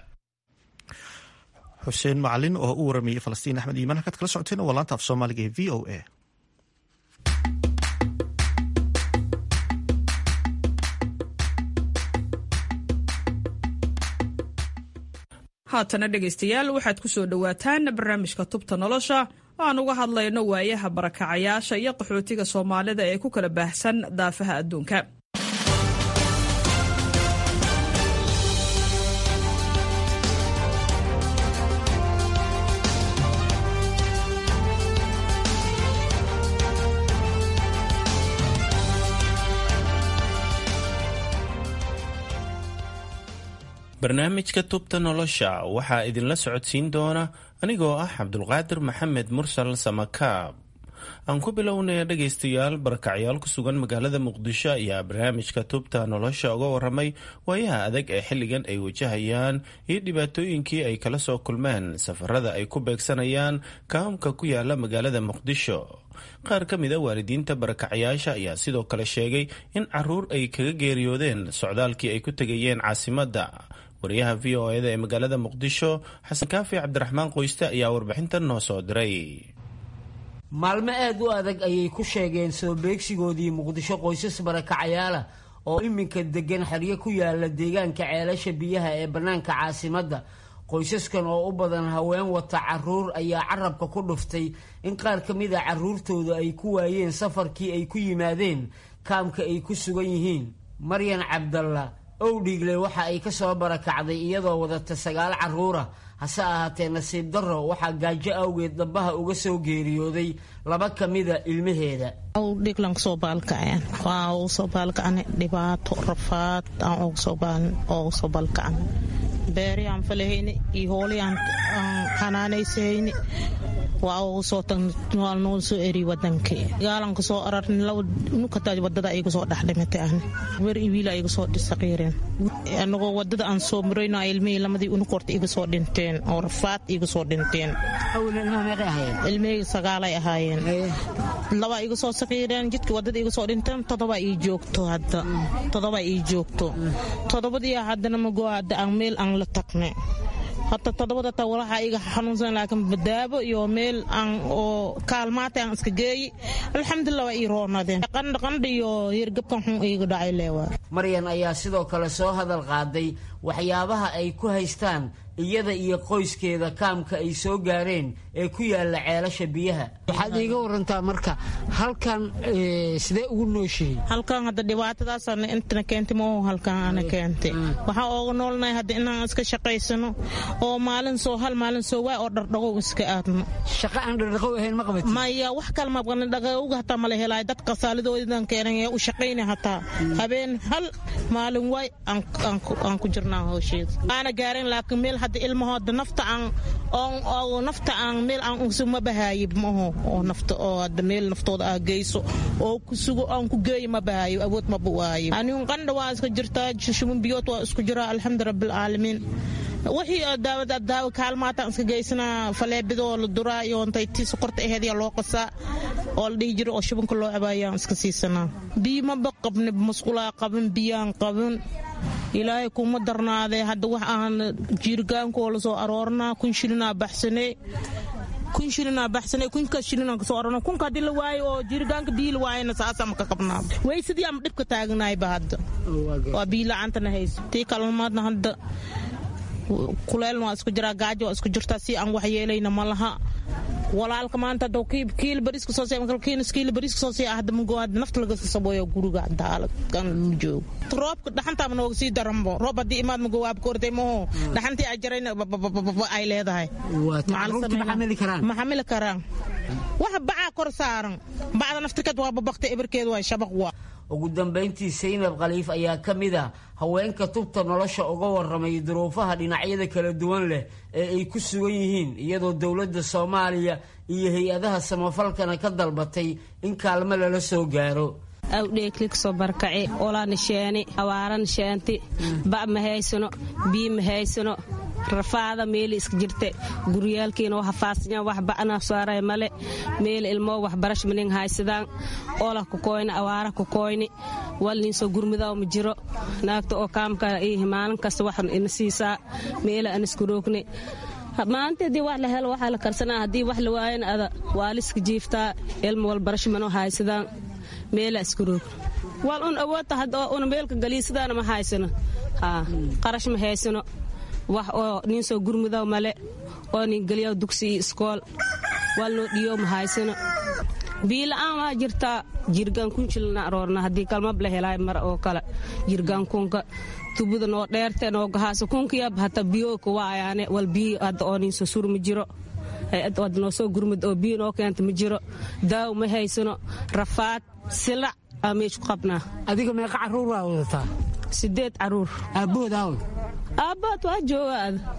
xuseen macalin oo u waramayey falastiin axmed iimaan halkaad kala socoteen waa laanta af soomaaliga ee v o a haatana dhegaystayaal waxaad ku soo dhowaataan barnaamijka tubta nolosha oo aan uga hadlayno waayaha barakacayaasha iyo qaxootiga soomaalida ee ku kala baahsan daafaha adduunka barnaamijka tubta nolosha waxaa idinla socodsiin doona anigoo ah cabdulqaadir maxamed mursal samakaab aan ku bilownay dhegaystayaal barakacyaal ku sugan magaalada muqdisho ayaa barnaamijka tubta nolosha uga waramay waayaha adag ee xilligan ay wajahayaan iyo dhibaatooyinkii ay kala soo kulmeen safarada ay ku beegsanayaan kaamka ku yaala magaalada muqdisho qaar ka mida waalidiinta barakacyaasha ayaa sidoo kale sheegay in caruur ay kaga geeriyoodeen socdaalkii ay ku tegayeen caasimadda wariyaha v o eda ee magaalada muqdisho xasan kaafi cabdiraxmaan qoyste ayaa warbixintan noo soo diray maalmo aad u adag ayay ku sheegeen soo beegsigoodii muqdisho qoysas barakacayaala oo iminka degan xeryo ku yaala deegaanka ceelasha biyaha ee bannaanka caasimadda qoysaskan oo u badan haween wata caruur ayaa carabka ku dhuftay in qaar ka mid a caruurtooda ay ku waayeen safarkii ay ku yimaadeen kaamka ay ku sugan yihiin maryan cabdalla owdhiigle waxa ay ka soo barakacday iyadoo wadata sagaal caruura hase ahaatee nasiib darro waxaa gaajo awgeed dhabaha uga soo geeriyooday laba ka mida ilmaheeda dhiglan soo baalkaceen waa ugu soo baalkacne dhibaato rafaad aan ugu soo baalin oo ugu soo baalkacne beeriyaan falahayne iyo hooliyaan xanaanaysahayne waa ugu soo tagna noo soo eri wadankii gaalan ka soo ararni nukataa wadada igu soo dhexdhimatay ahne wer wiila igu soo dhisaqiireen anagoo wadada aan soo marayno ilmihii lamadii unukorta igu soo dhinteen oo rafaad igu soo dhinteen ilmihii sagaalay ahaayeen laba igu soo saqiireen jidka wadada igu soo dhinteen todoba ii joogto hadda todoba ii joogto todobadii haddana magoo hadda aan meel aan la tagne hata todobada ta waxaa iga xanuunsan laakiin badaabo iyo meel aan oo kaalmaata aan iska geeyi alxamdulilah waa ii roonadeen qandha qandha iyo hirgabkan xun iiga dhacay leewaa maryan ayaa sidoo kale soo hadal qaaday waxyaabaha ay ku haystaan iyada iyo qoyskeeda kaamka ay soo gaareen ee ku yaala ceelasha biyaha waxaad iiga warantaa marka halkan sidee ugu nooshihiin halkan hadda dhibaatadaasana intana keentay moo halkan ana keentay waxaan ooga noolnahay hadda inaan iska shaqaysano oo maalin soo hal maalin soo waay oo dhardhagow iska aadno shaqa aan dhardhagow ahayn ma qabat maya wax kale ma qabna dhaqawga hataa mala helaay dadka saalidoodan keenan ee u shaqayna hataa habeen hal maalin waay aan ku jirnaa howsheeda aana gaaren laakiin meel hadda ilmahooda nafta aan oo nafta aan meel aan usuma bahaayib maaho oo nafta oo hadda meel naftooda ah geyso oo ku sugo aan ku geeyo ma bahaayo awood ma buwaayo anigu qandha waa iska jirtaa shumun biyood waa isku jiraa alxamdu rabbilcaalamiin wixii daawad daawo kaalmaataan iska geysanaa faleebidoo la duraa iyo intay tii sokorta aheed yaa loo qasaa oo la dhihi jiro oo shubanka loo cabaayaan iska siisanaa biyo maba qabni masqulaa qaban biyaan qaban ilaahay kuma darnaadee hadda wax aan jiirgaankoo la soo aroornaa kun shilinaa baxsanee kun shilinaa baxsanee kunkaas shilinaa kasoo aroornaa kunka haddii la waayo oo jiirgaanka biyo la waayana saasa ma ka qabnaa way sidii ama dhibka taagnaayba hadda waa biyo la-aantana hayso tii kalmaadna hadda kuleelna waa isku jiraa gaajo waa isku jirtaa si aan wax yeelayna ma laha walaalka maanta hadda kiil bariska soo siiya kiinas kiil bariska soo siiya hadda mago hadda nafta laga sabooyo guriga hadda kan la joogo roobka dhaxantaaba nooga sii daranbo roob haddii imaad mago waab ka orday maho dhaxantii ay jarayna ay leedahay ma xamili karaan wax bacaa kor saaran bacda naftirkeed waa babaqtay ibirkeed waa shabaq waa ugu dambayntii saynab khaliif ayaa ka mid ah haweenka tubta nolosha uga waramay duruufaha dhinacyada kala duwan leh ee ay ku sugan yihiin iyadoo dowladda soomaaliya iyo hay-adaha samafalkana ka dalbatay in kaalmo lala soo gaaro awdheekli kasoo barkaci olaana sheeni awaaran sheenti ba ma haysano bii ma haysano rafaada meeli iska jirte guryaalkiina waxa faasnya wax ba'na saaray male meel ilmoo waxbarash manin haysadaan ola ku koyni awaara ku koyni walnin soo gurmidaa ma jiro naagta oo kaamka iyo maalin kasta wax ina siisaa meela aan isku roogni maanta haddii wax la helo waxaa la karsanaa haddii wax la waayana ada waa liska jiiftaa ilma walbarash mano haysadaan meela isku roog wal un awoodta hadda una meelka galiisadaana ma haysano qarash ma haysano wax oo nin soo gurmudaw male oo nin geliyaw dugsi iyo iskool wal noo dhiyo ma haysano biila'aan waa jirtaa jirgaan kun shilna aroorna haddii kalmab la helaay mar oo kale jirgaan kunka tubuda noo dheerte noo gahaasa kunkiyab hata biyo ka waayaane wal biyo hadda oo nin soo sur ma jiro hay-ad hadda noo soo gurmud oo biyo noo keenta ma jiro daaw ma haysano rafaad silac aa meesha ku qabnaa adiga meeqa caruur waa wadataa sideed caruur aabbood aaw aabbood waa jooga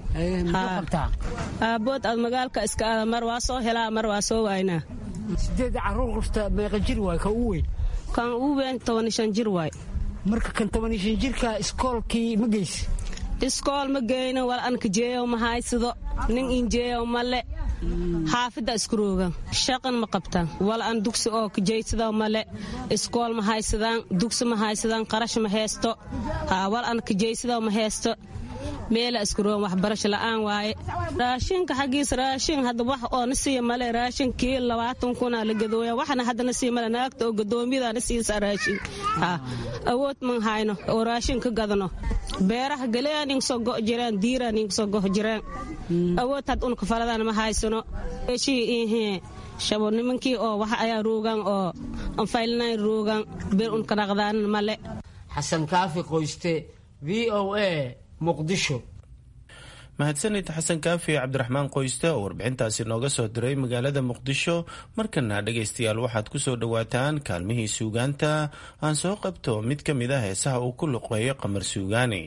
ad aabbood ad magaalka iska ada mar waa soo helaa mar waa soo waynaa sideed caruur qofta meeqa jir waay ka u weyn kan uu weyn tobani shan jir waay marka kan tobani shan jirka iskoolkii ma geysi iskool ma geyno wal an kajeeyow ma haysado nin injeeyow male xaafidda iskuroogan shaqan ma qabtaan wal an dugsi oo kajeysadaw male iskool ma haysadaan dugsi ma haysadaan qarash ma heesto wal an kajeysadaw ma heesto meela iskuroogan waxbarasho la'aan waaye raashinka xaggiisa raashin hadda wax oo na siiya male raashin kiil labaatan kuna la gadooya waxna hadda na siiya male naagta oo gadoomiyada na siisaa raashin awood man hayno oo raashin ka gadano beeraha galeya ning soo go' jireen diira ning soo goh jireen awood had unka faladaan ma haysano eshii ihee shabo nimankii oo wax ayaa roogan oo anfaylinayn roogan bir unka dhaqdaanan male xasan kaafi qoyste v o a muqdisho mahadsanid xasan kaafi cabdiraxmaan qoyste oo warbixintaasi nooga soo diray magaalada muqdisho markana dhegaystayaal waxaad ku soo dhowaataan kaalmihii suugaanta aan soo qabto mid ka mid a heesaha uu ku luqeeyo qamar suugaani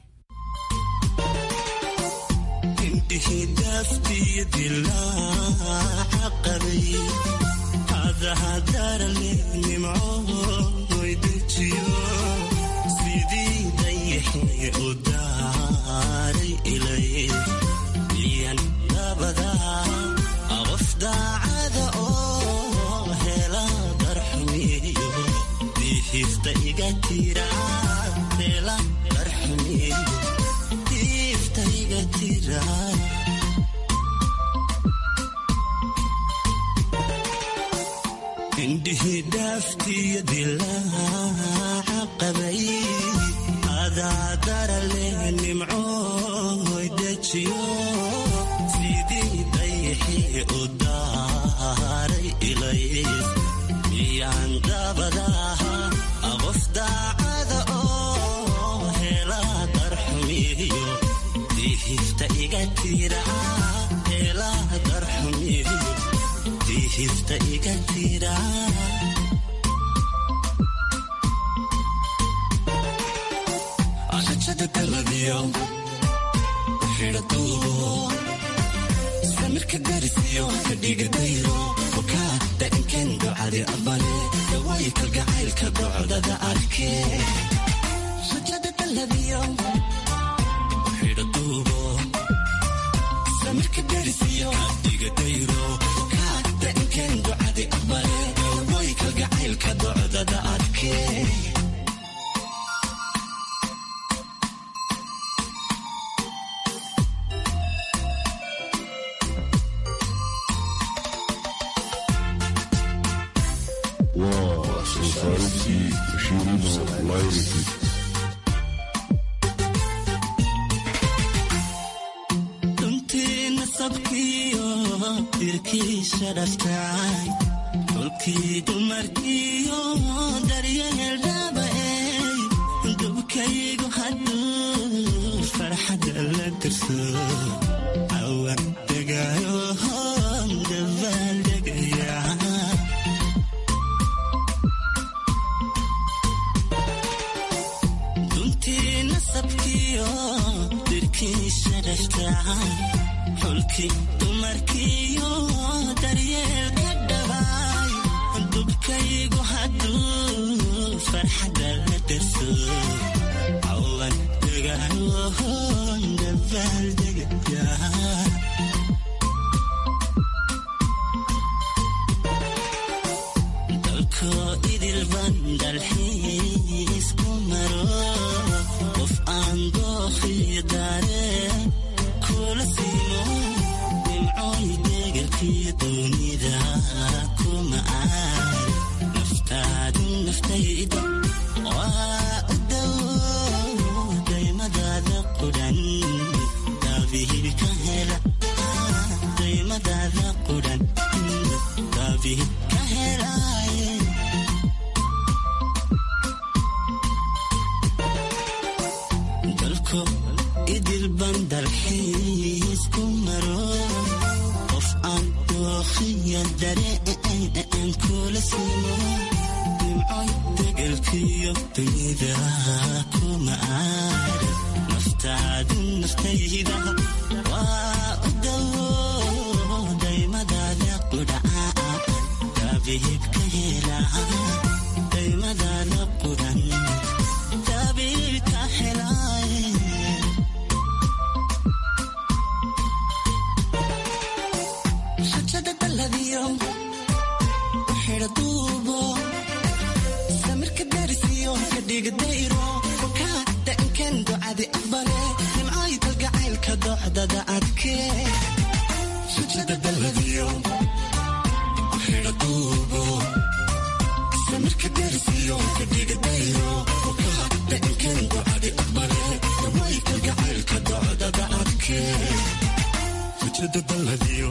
indhihi dhaaftiyo dilaaca qabay adaa daraleh nimcooy dejiyo sidii dayxii u daaray ilay miyaan dabadaha qof daacada oo hela darxumiyo dihifta iga tiraca hela darxumiyo dihifta iga tiraca rajada galadiyo xidhaduubo samirka darisiyo fadhiga dayro okaa dainken ducadi abale dawaayi kalgacaylka docdada arke rajada galadiyo xidhaduubo samirka darisiyo fadhiga dayro okaa dainken ducadi abale dawaayi kalgacaylka docdada arke وصوصارتي بشيرين الله يرفيك runtii nasabkiyo dirkiisha dhaftay dhulkii dumarkiyo daryeel dhaaba'ey dubkaygu hadduu farxadda la dirso cawan degayo dabaaldegaya jeclaay xulkii dumarkiyo daryeelka dhabaay dubkaygu hadduu farxadda la darso cawan dagaaloon dabaaldegaya dalkoo idilban dalxiis ku maro qof aan dookhiyo daareen kula siimo nimcooy deegalkiyo doonida kuma aad naftaadu naftayda waa u dawo daymadaada qudhan daabihil ka hela daymadaada qudhan daabihil ka helaaye dalko idilban dalxiis ku maro qof aan dookhiya dareen kula siimo nimcoy degelkiyo dunida kuma aad naftaadu naftayda waa u dawo daymadaada qudhaan daabihib ka helaa daymadaada qudan daabihib ka helaaye xajada daladiyo xidha duubo samirka darisiyo fadhiga dayro ka da'nkan ducadi aqbale nimcooy dalgacaylka docdada adkee xajada daladiyo xidha duubo samirka darisiyo fadhiga dayro ka da'nkan ducadi aqbale nimcooy dalgacaylka docdada adkee xajada daladiyo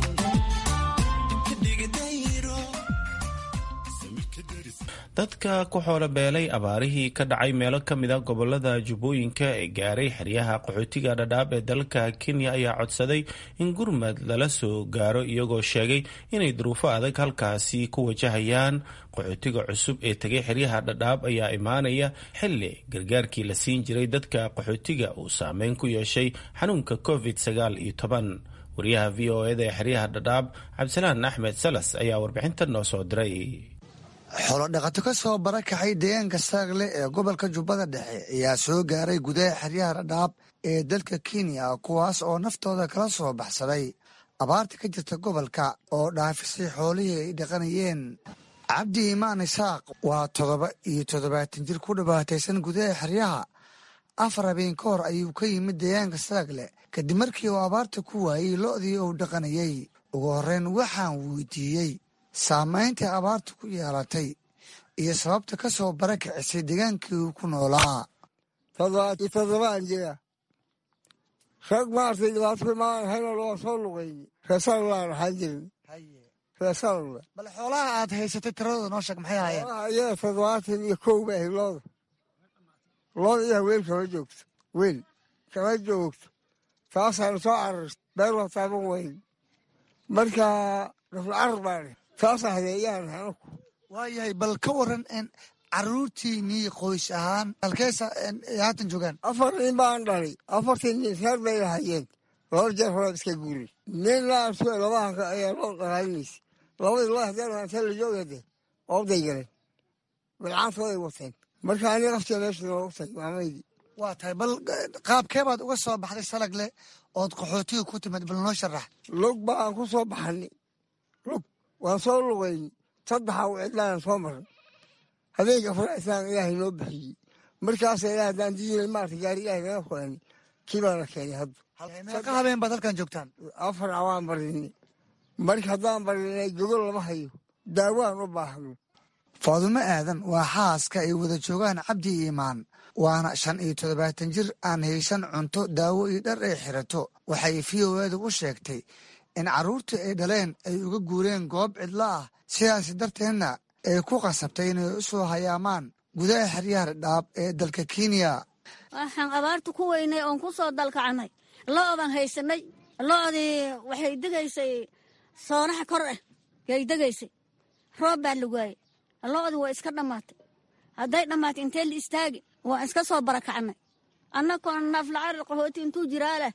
dadka ku xoolo beelay abaarihii ka dhacay meelo ka mid a gobolada jubbooyinka ee gaaray xeryaha qaxootiga dhadhaab ee dalka kenya ayaa codsaday in gurmad lala soo gaaro iyagoo sheegay inay duruufo adag halkaasi ku wajahayaan qaxootiga cusub ee tegay xeryaha dhadhaab ayaa imaanaya xilli gargaarkii la siin jiray dadka qaxootiga uu saameyn ku yeeshay xanuunka covid sagaal iyo toban wariyaha v o eda ee xeryaha dhadhaab cabdisalaan axmed salas ayaa warbixintan noo soo diray xoolodhaqato ka soo barakacay deegaanka saagle ee gobolka jubbada dhexe ayaa soo gaaray gudaha xeryaha dhadhaab ee dalka kenya kuwaas oo naftooda kala soo baxsaday abaarta ka jirta gobolka oo dhaafisay xoolihii ay dhaqanayeen cabdi imaan isaaq waa toddoba iyo toddobaatan jir ku dhibaataysan gudaha xeryaha afar habeen ka hor ayuu ka yimid deegaanka saagle kadib markii uu abaarta ku waayey lo'dii uu dhaqanayey ugu horreyn waxaan weydiiyey saamayntai abaartu ku yeelatay iyo sababta ka soo barakicisay deegaankii uu ku noolaa toddobaati toddobaan jira rag maartay dhibaato imaan haynol waa soo luqeeyey reesallaan waxaan jirin reesalalla bal xoolaha aad haysatay tiradooda noo sheeg maxay ahaayeen iyaga toddobaatan iyo kow bay ahayd looda looda iyaha weel kama joogto weel kama joogto taasaana soo cararta beel waa taaban weyn marka naflacarar baane taasa hadeeyaan anaku waayahay bal ka waran caruurtiinii qoys ahaan halkeesa haatan joogaan afar nin baan dhalay afartii nin reer bay lahayeen laba jeer horead iska guuray nin laarsu labahanka ayaa loo dhaqaalinaysa labadii loo hadeen inta la joogade oobday galeen bilcaantooday wateen marka ani laftii meesha loogu tagay maamaydii waa tahay bal qaabkee baad uga soo baxday salagle ood qaxootiga ku timid bal noo sharax lug baan ku soo baxanay lug waan soo lugaynay saddexa u cidlaan soo maray habeenka faraisaan ilaahay noo bixiyey markaasa ilaah haddaan diinay maarta gaari ilaahay naga fulanay kii baana keenay hadda meeqa habeen baad halkan joogtaan afar awaan barinay marka haddaan barinay gogol lama hayo daawaan u baahno faadumo aadan waa xaaska ay wada joogaan cabdi iimaan waana shan iyo toddobaatan jir aan haysan cunto daawo iyo dhar ay xirato waxay v o eeda u sheegtay in carruurtii ay dhaleen ay uga guureen goob cidlo ah sidaas darteedna ay ku qasabtay inay u soo hayaamaan gudaha xeryaha dhadhaab ee dalka kenya waxaan abaarta ku weynay oon ku soo dalkacnay lo'odan haysanay lo'dii waxay degaysay soonaha kor ah yay degaysay roob baa la waayey lo'dii waa iska dhammaatay hadday dhammaatay intee la istaagi waan iska soo barakacnay annagoon naaflacarir qahooti intuu jiraa leh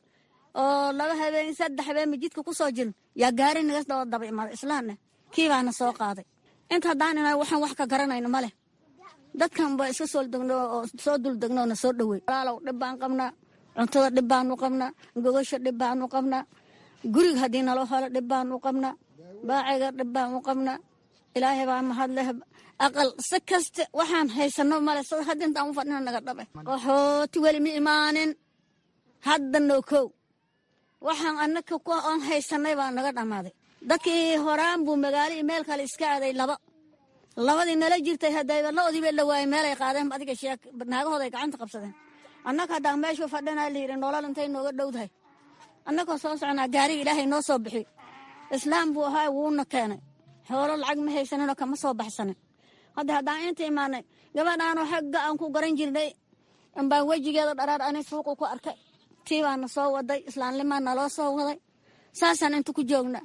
oo laba habeen saddex habeen jidka ku soo jirin yaa gaari naga daba daba imaaday islaanne kii baana soo qaaday inta haddaan ina waxaan wax ka garanayno ma leh dadkan ba iska soo degno oo soo dul degno na soo dhowey walaalow dhib baan qabnaa cuntada dhib baanu qabnaa gogasha dhib baanu qabnaa guriga haddii naloo helo dhib baanu qabnaa baaciga dhib baanu qabnaa ilaahay baa mahad leh aqal si kaste waxaan haysano male sida hadda intaan u fadhina naga dhabe qaxooti weli ma imaanin hadda noo kow waxaan annaka ku oon haysanay baa naga dhammaaday dadkii horaan buu magaalo iyo meel kale iska aaday laba labadii nala jirtay hadayba loodii bay la waayay meelay qaadeen adiga sheek naagahooda ay gacanta qabsadeen annaga haddaan meeshu fadhinaa la yidhi nolol intay nooga dhowdahay annagoo soo soconaa gaariga ilaahay noo soo bixi islaam buu ahaa wuuna keenay xoolo lacag ma haysaninoo kama soo baxsanin hadda haddaan inta imaanay gabadhaanoo xagga aan ku garan jirnay inbaan wejigeeda dharaar ani suuqu ku arkay tii baana soo waday islaamnimaa naloo soo waday saasaan inta ku joognaa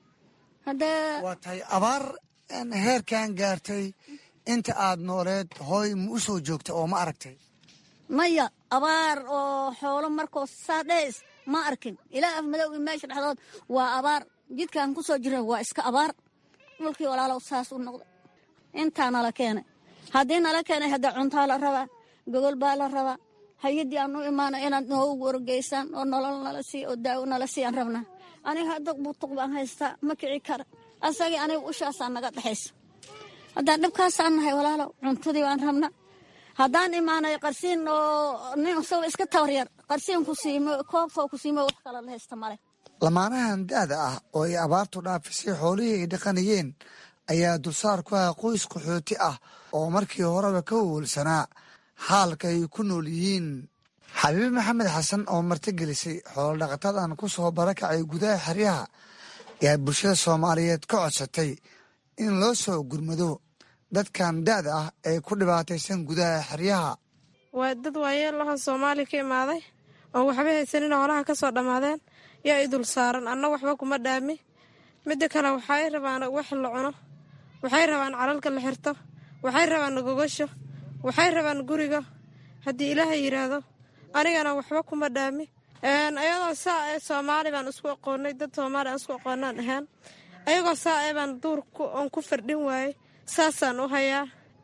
waa tahay abaar heerkan gaartay inta aad nooleed hooy ma u soo joogta oo ma aragtay maya abaar oo xoolo markoo saa dhees ma arkin ilaa af madowgii meesha dhexdood waa abaar jidkaan ku soo jirna waa iska abaar dhulkii walaalow saas u noqday intaa nala keenay haddii nala keenay hadda cuntaa la rabaa gogol baa la rabaa hay-addii aan u imaana inaad noogu wargeysaan oo nolol nala sii oo daawo nala sii aan rabnaa aniga hadda butuq baan haystaa ma kici kara asagii aniga ushaasaa naga dhexaysa haddaan dhibkaasaan nahay walaalow cuntadii baan rabna haddaan imaanay qarsiin oo nin isagoo iska tabaryar qarsiin ku siimo koobkoo ku siimo wax kale la haysta male lamaanahan da'da ah oo ay abaartu dhaafisay xoolihii ay dhaqanayeen ayaa dulsaar ku ah qoys qaxooti ah oo markii horeba ka wawalsanaa xaalka ay ku nool yihiin xabiib maxamed xasan oo martigelisay xoolodhaqatadan ku soo barakacay gudaha xeryaha ayaa bulshada soomaaliyeed ka codsatay in loo soo gurmado dadkan da'da ah ee ku dhibaataysan gudaha xeryaha waa dad waayeelaha soomaali ka imaaday oo waxba haysanin hoolaha ka soo dhammaadeen yaa i dul saaran anna waxba kuma dhaami midda kale waxay rabaan wax la cuno waxay rabaan calalka la xirto waxay rabaan gogasho waxay rabaan guriga haddii ilaahay yidhaahdo anigana waxba kuma dhaami ayadoo saa ee soomaali baan isku aqoonay dad soomaali aan isku aqoonaan ahaan ayagoo saa ee baan duur oon ku fardhin waayey saasaan u hayaa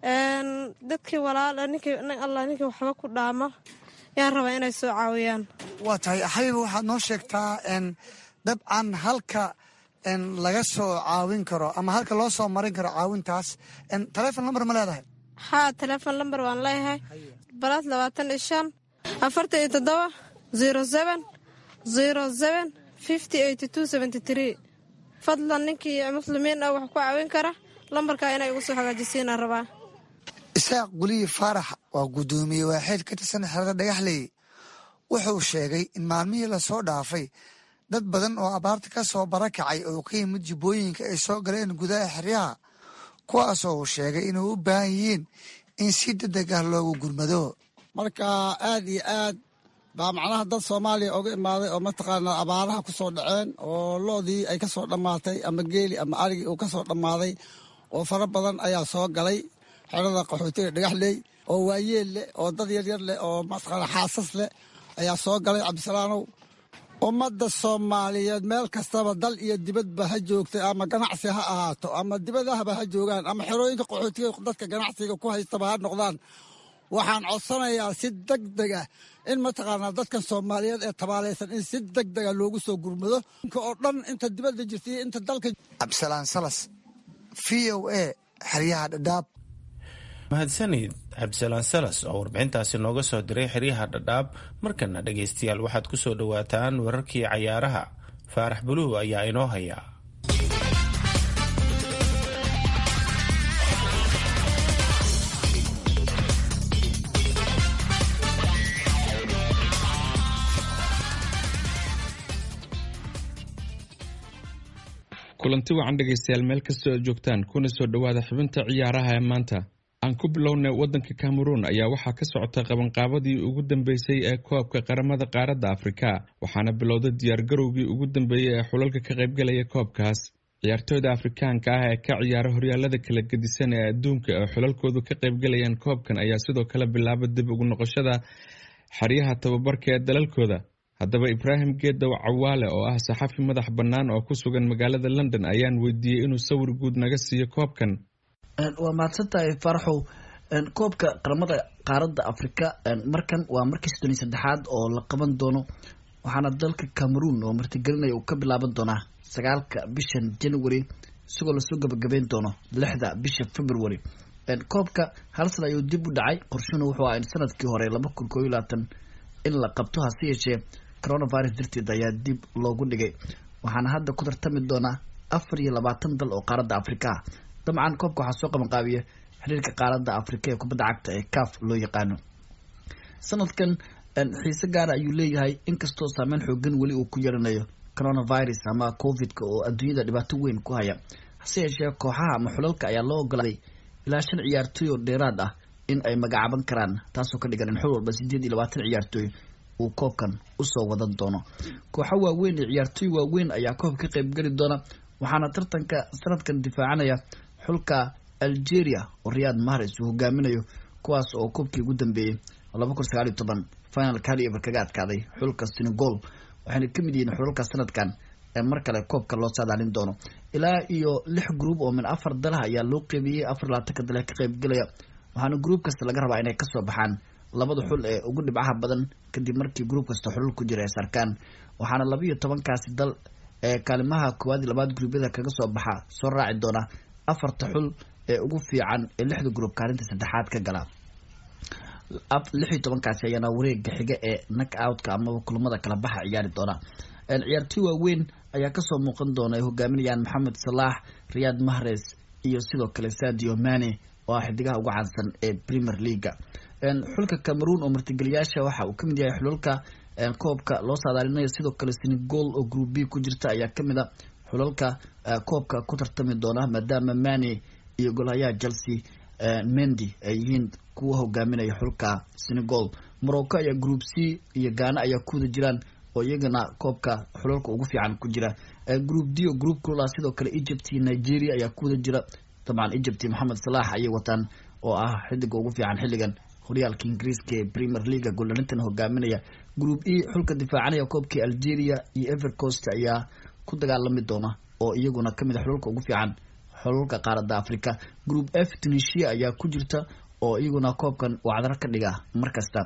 dadkii walaal allah ninkii waxba ku dhaamo yaan rabaa inay soo caawiyaan waa tahay xabiib waxaad noo sheegtaa dabcan halka laga soo caawin karo ama halka loo soo marin karo caawintaas telefon lamber ma leedahay haa telefon lamber waan leeyahay balaad labaatan iyo shan afartan iyo toddoba zero seven zero seven fifty eighty two seventy three fadlan ninkii muslimiin ah wax ku caawin kara lambarkaa inay igu soo hagaajisiinaan rabaa isaaq guliyi faarax waa guddoomiye waaxeed ka tirsan xerada dhagaxley wuxuu sheegay in maalmihii lasoo dhaafay dad badan oo abaarta ka soo barakacay oo ka yimid jibbooyinka ay soo galeen gudaha xeryaha kuwaasoo uu sheegay inay u baahan yihiin in si degdeg ah loogu gurmado marka aad iyo aad baa macnaha dad soomaaliya oga imaaday oo mataqaanaa abaaraha ku soo dhaceen oo loodii ay ka soo dhammaatay ama geeli ama arigii uu ka soo dhammaaday oo fara badan ayaa soo galay xerada qaxootiga dhagaxley oo waayeel leh oo dad yaryar leh oo mataqaana xaasas leh ayaa soo galay cabdisalaanow ummadda soomaaliyeed meel kastaba dal iyo dibadba ha joogtay ama ganacsi ha ahaato ama dibadahaba ha joogaan ama xerooyinka qaxootiga dadka ganacsiga ku haystaba ha noqdaan waxaan codsanayaa si deg deg ah in mataqaanaa dadkan soomaaliyeed ee tabaalaysan in si deg dega loogu soo gurmado oo dhan inta dibadda jirta iyo inta dalka cabdisalaan salas v o a xeryaha dhadhaab mahadsanid cabdisalaan salas oo warbixintaasi nooga soo diray xeryaha dhadhaab markana dhegaystayaal waxaad ku soo dhowaataan wararkii cayaaraha faarax buluug ayaa inoo haya kulanti wacan dhegaystayaal meel kastoo aad joogtaan kuna soo dhowaada xubinta ciyaaraha ee maanta aan ku bilownay waddanka cameroon ayaa waxaa ka socota qabanqaabadii ugu dambeysay ee koobka qaramada qaaradda afrika waxaana bilowday diyaargarowgii ugu dambeeyey ee xulalka ka qaybgalaya koobkaas ciyaartooyda afrikaanka ah ee ka ciyaara horyaalada kala gedisan ee adduunka ee xulalkoodu ka qaybgalayaan koobkan ayaa sidoo kale bilaaba dib ugu noqoshada xeryaha tababarka ee dalalkooda haddaba ibraahim geedow cawaale oo ah saxafi madax bannaan oo ku sugan magaalada london ayaan weydiiyey inuu sawir guud naga siiyo koobkan waa mahadsantahay faraxow koobka qaramada qaaradda afrika markan waa markii soddon iyo saddexaad oo la qaban doono waxaana dalka cameroon oo martigelinaya uu ka bilaaban doonaa sagaalka bishan january isagoo lasoo gabagabeyn doono lixda bisha february koobka hal sana ayuu dib u dhacay qorshuna wuxuu ah in sanadkii hore laba kun koo iyo labaatan in la qabto hase yeeshee coronavirus darteed ayaa dib loogu dhigay waxaana hadda ku tartami doonaa afar iyo labaatan dal oo qaaradda afrika ah dabcan koobka waxaa soo qabanqaabiya xiriirka qaaradda afrika ee kubadda cagta ee caf loo yaqaano sanadkan xiise gaara ayuu leeyahay inkastoo saameyn xoogan weli uu ku yeelanayo coronavirus ama covid-ka oo adduunyada dhibaato weyn ku haya hase yeeshee kooxaha ama xulalka ayaa loo ogolaaday ilaa shan ciyaartooy oo dheeraad ah in ay magacaaban karaan taasoo ka dhigan in xul walba sideed iyo labaatan ciyaartooy uu koobkan usoo wadan doono kooxo waaweyn iyo ciyaartooy waaweyn ayaa koobka ka qeybgeli doona waxaana tartanka sanadkan difaacanaya xulka algeria oo riyaad mahrez uu hogaaminayo kuwaas oo koobkii ugu dambeeyey laba kun sagaal iyo toban finalka hal eber kaga adkaaday xulka senegol waxayna ka mid yihiin xulalka sanadkan ee mar kale koobka loo saadaalin doono ilaa iyo lix gruub oo min afar dalaha ayaa loo qeybiyey afar labaatanka dale ka qeybgelaya waxaana gruub kasta laga rabaa inay kasoo baxaan labada xul ee ugu dhibcaha badan kadib markii gruub kasta xulul ku jira ay sarkaan waxaana laba iyo tobankaasi dal ee kaalimaha koowaad iyo labaad gruubyada kaga soo baxa soo raaci doona afarta xul ee ugu fiican ee lixda gruub kaalinta saddexaad ka gala lix iyo tobankaasi ayaana wareega xiga ee nak outka amaba kulamada kala baxa ciyaari doona ciyaartooy waaweyn ayaa kasoo muuqan doona ay hogaaminayaan maxamed salaax riyaad mahrez iyo sidoo kale sadio mane oo ah xidigaha ugu caansan ee premier leaga xulka cameroon oo martigeliyaasha waxa uu kamid yahay xulalka koobka loo saadaalinayo sidoo kale senegol oo group b ku jirta ayaa kamid a xulalka koobka ku tartami doona maadaama mane iyo golhayaha chelsea mendy ay yihiin kuwa hogaaminaya xulka senegol morocco ayaa group c iyo gaana ayaa kuwada jiraan oo iyagana koobka xulalka ugu fiican ku jira group d oo group kulaa sidoo kale egypt iyo nigeria ayaa kuwada jira dabcan egypt iyo maxamed salax ayay wataan oo ah xidiga ugu fiican xilligan horyaalka ingiriiska ee premier leaga goldhalintan hogaaminaya group e xulka difaacanaya koobkii algeria iyo evercost ayaa ku dagaalami doona oo iyaguna kamid a xulalka ugu fiican xulalka qaaradda africa group f tunisia ayaa ku jirta oo iyaguna koobkan wacdaro ka dhiga markasta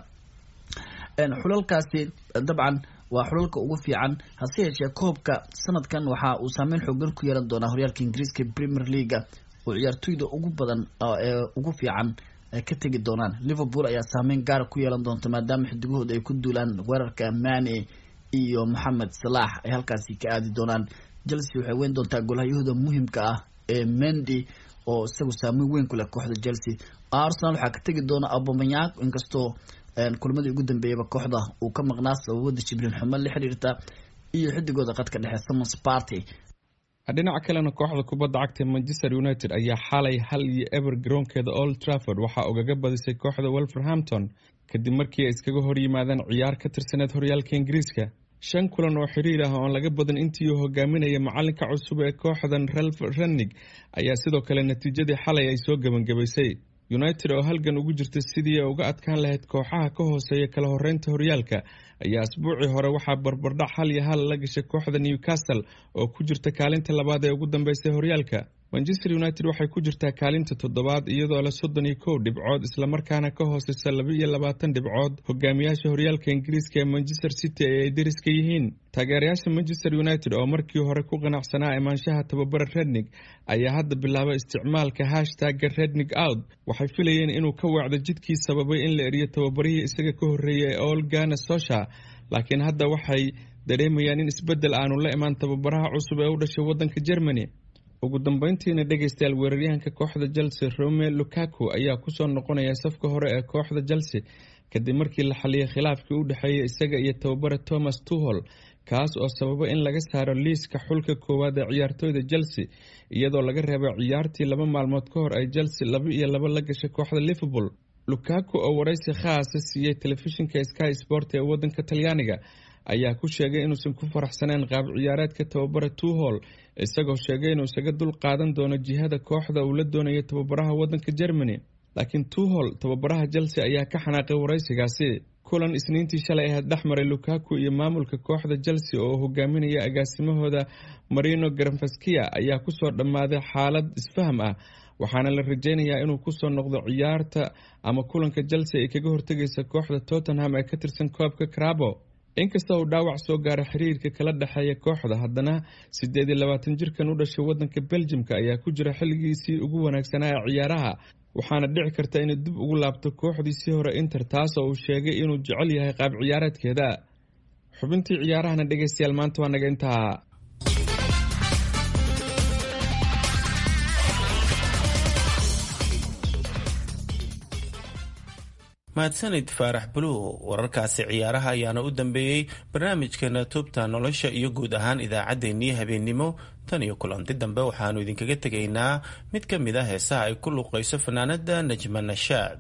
xulalkaasi dabcan waa xulalka ugu fiican hase yeeshee koobka sanadkan waxa uu saameyn xoogan ku yeelan doonaa horyaalka ingiriiska premier leaga oo ciyaartooyda ugu badan ee ugu fiican ay ka tegi doonaan liverpool ayaa saameyn gaara ku yeelan doonta maadaama xidigahooda ay ku duulaan weerarka mane iyo moxamed salaax ay halkaasi ka aadi doonaan chelsea waxay weyn doontaa golhayahoda muhimka ah ee mendy oo isagu saameyn weyn ku leh kooxda chelsea arsenal waxaa ka tegi doona abomayak inkastoo kulmadii ugu dambeeyaba kooxda uu ka maqnaa sababada jibriil xumo la xiriirta iyo xidigooda qadka dhexe samons party dhinaca kalena kooxda kubadda cagta manchester united ayaa xalay hal iyo eber garoonkeeda old trafford waxaa ugaga badisay kooxda wolverhampton kadib markii ay iskaga hor yimaadeen ciyaar ka tirsaneed horyaalka ingiriiska shan kulan oo xiriir ah oon laga badan intii uu hogaaminaya macalinka cusub ee kooxdan ralf rannig ayaa sidoo kale natiijadii xalay ay soo gebangebaysay united oo halgan ugu jirta sidii ay uga adkaan lahayd kooxaha ka hooseeya kala horeynta horyaalka ayaa asbuucii hore waxaa barbardhac hal iyo hal la gashay kooxda newcastle oo ku jirta kaalinta labaad ee ugu dambeysay horyaalka manchester united waxay ku jirtaa kaalinta toddobaad iyadoo leh soddon iyo kow dhibcood islamarkaana ka hooseysa laba iyo labaatan dhibcood hogaamiyaasha horyaalka ingiriiska ee manchester city ee ay deriska yihiin taageerayaasha manchester united oo markii hore ku qanacsanaa imaanshaha tababara rednig ayaa hadda bilaabay isticmaalka hashtagga rednig out waxay filayeen inuu ka weecdo jidkii sababay in la eriyo tababarihii isaga ka horreeyay ee olgana sosha laakiin hadda waxay dareemayaan in isbeddel aanu la imaan tababaraha cusub ee u dhashay waddanka germany ugu dambeyntiina dhegaystayaal weeraryahanka kooxda chelsea rome lukaku ayaa kusoo noqonaya safka hore ee kooxda chelsea kadib markii la xaliyay khilaafkii u dhexeeyay isaga iyo tababara thomas tuhol kaas oo sababa in laga saaro liiska xulka koowaad ee ciyaartooyda chelsea iyadoo laga reebay ciyaartii laba maalmood ka hor ay chelsea laba iyo laba la gashay kooxda liverpool lukaku oo waraysi khaasa siiyey telefishinka sky sport ee waddanka talyaaniga ayaa ku sheegay inuusan ku faraxsaneen qaab ciyaareedka tababara tuhol isagoo sheegay inuu isaga dul qaadan doono jihada kooxda uu la doonayo tababaraha waddanka germany laakiin tuhol tababaraha chelsea ayaa ka xanaaqay waraysigaasi kulan isniintii shalay ahayd dhex maray lukaku iyo maamulka kooxda chelsea oo hogaaminaya agaasimahooda marino granfaskia ayaa kusoo dhammaaday xaalad isfaham ah waxaana la rajeynayaa inuu kusoo noqdo ciyaarta ama kulanka chelsea ay kaga hortegaysa kooxda tottenham ee ka tirsan koobka crabo inkasta uu dhaawac soo gaara xiriirka kala dhexeeya kooxda haddana siddeed iyo labaatan jirkan u dhashay waddanka beljimka ayaa ku jira xilligiisii ugu wanaagsanaa ee ciyaaraha waxaana dhici karta inay dib ugu laabto kooxdiisii hore inter taasoo uu sheegay inuu jecel yahay qaab ciyaareedkeeda xubintii ciyaarahana dhegeystayaal maanta waa naga intaa mahadsanid faarax buluug wararkaasi ciyaaraha ayaana u dambeeyey barnaamijkeena tubta nolosha iyo guud ahaan idaacaddeenii habeennimo tan iyo kulanti dambe waxaanu idinkaga tegaynaa mid ka mid a heesaha ay ku luuqayso fanaanada najma nashaad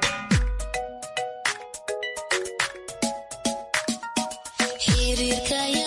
xiriirka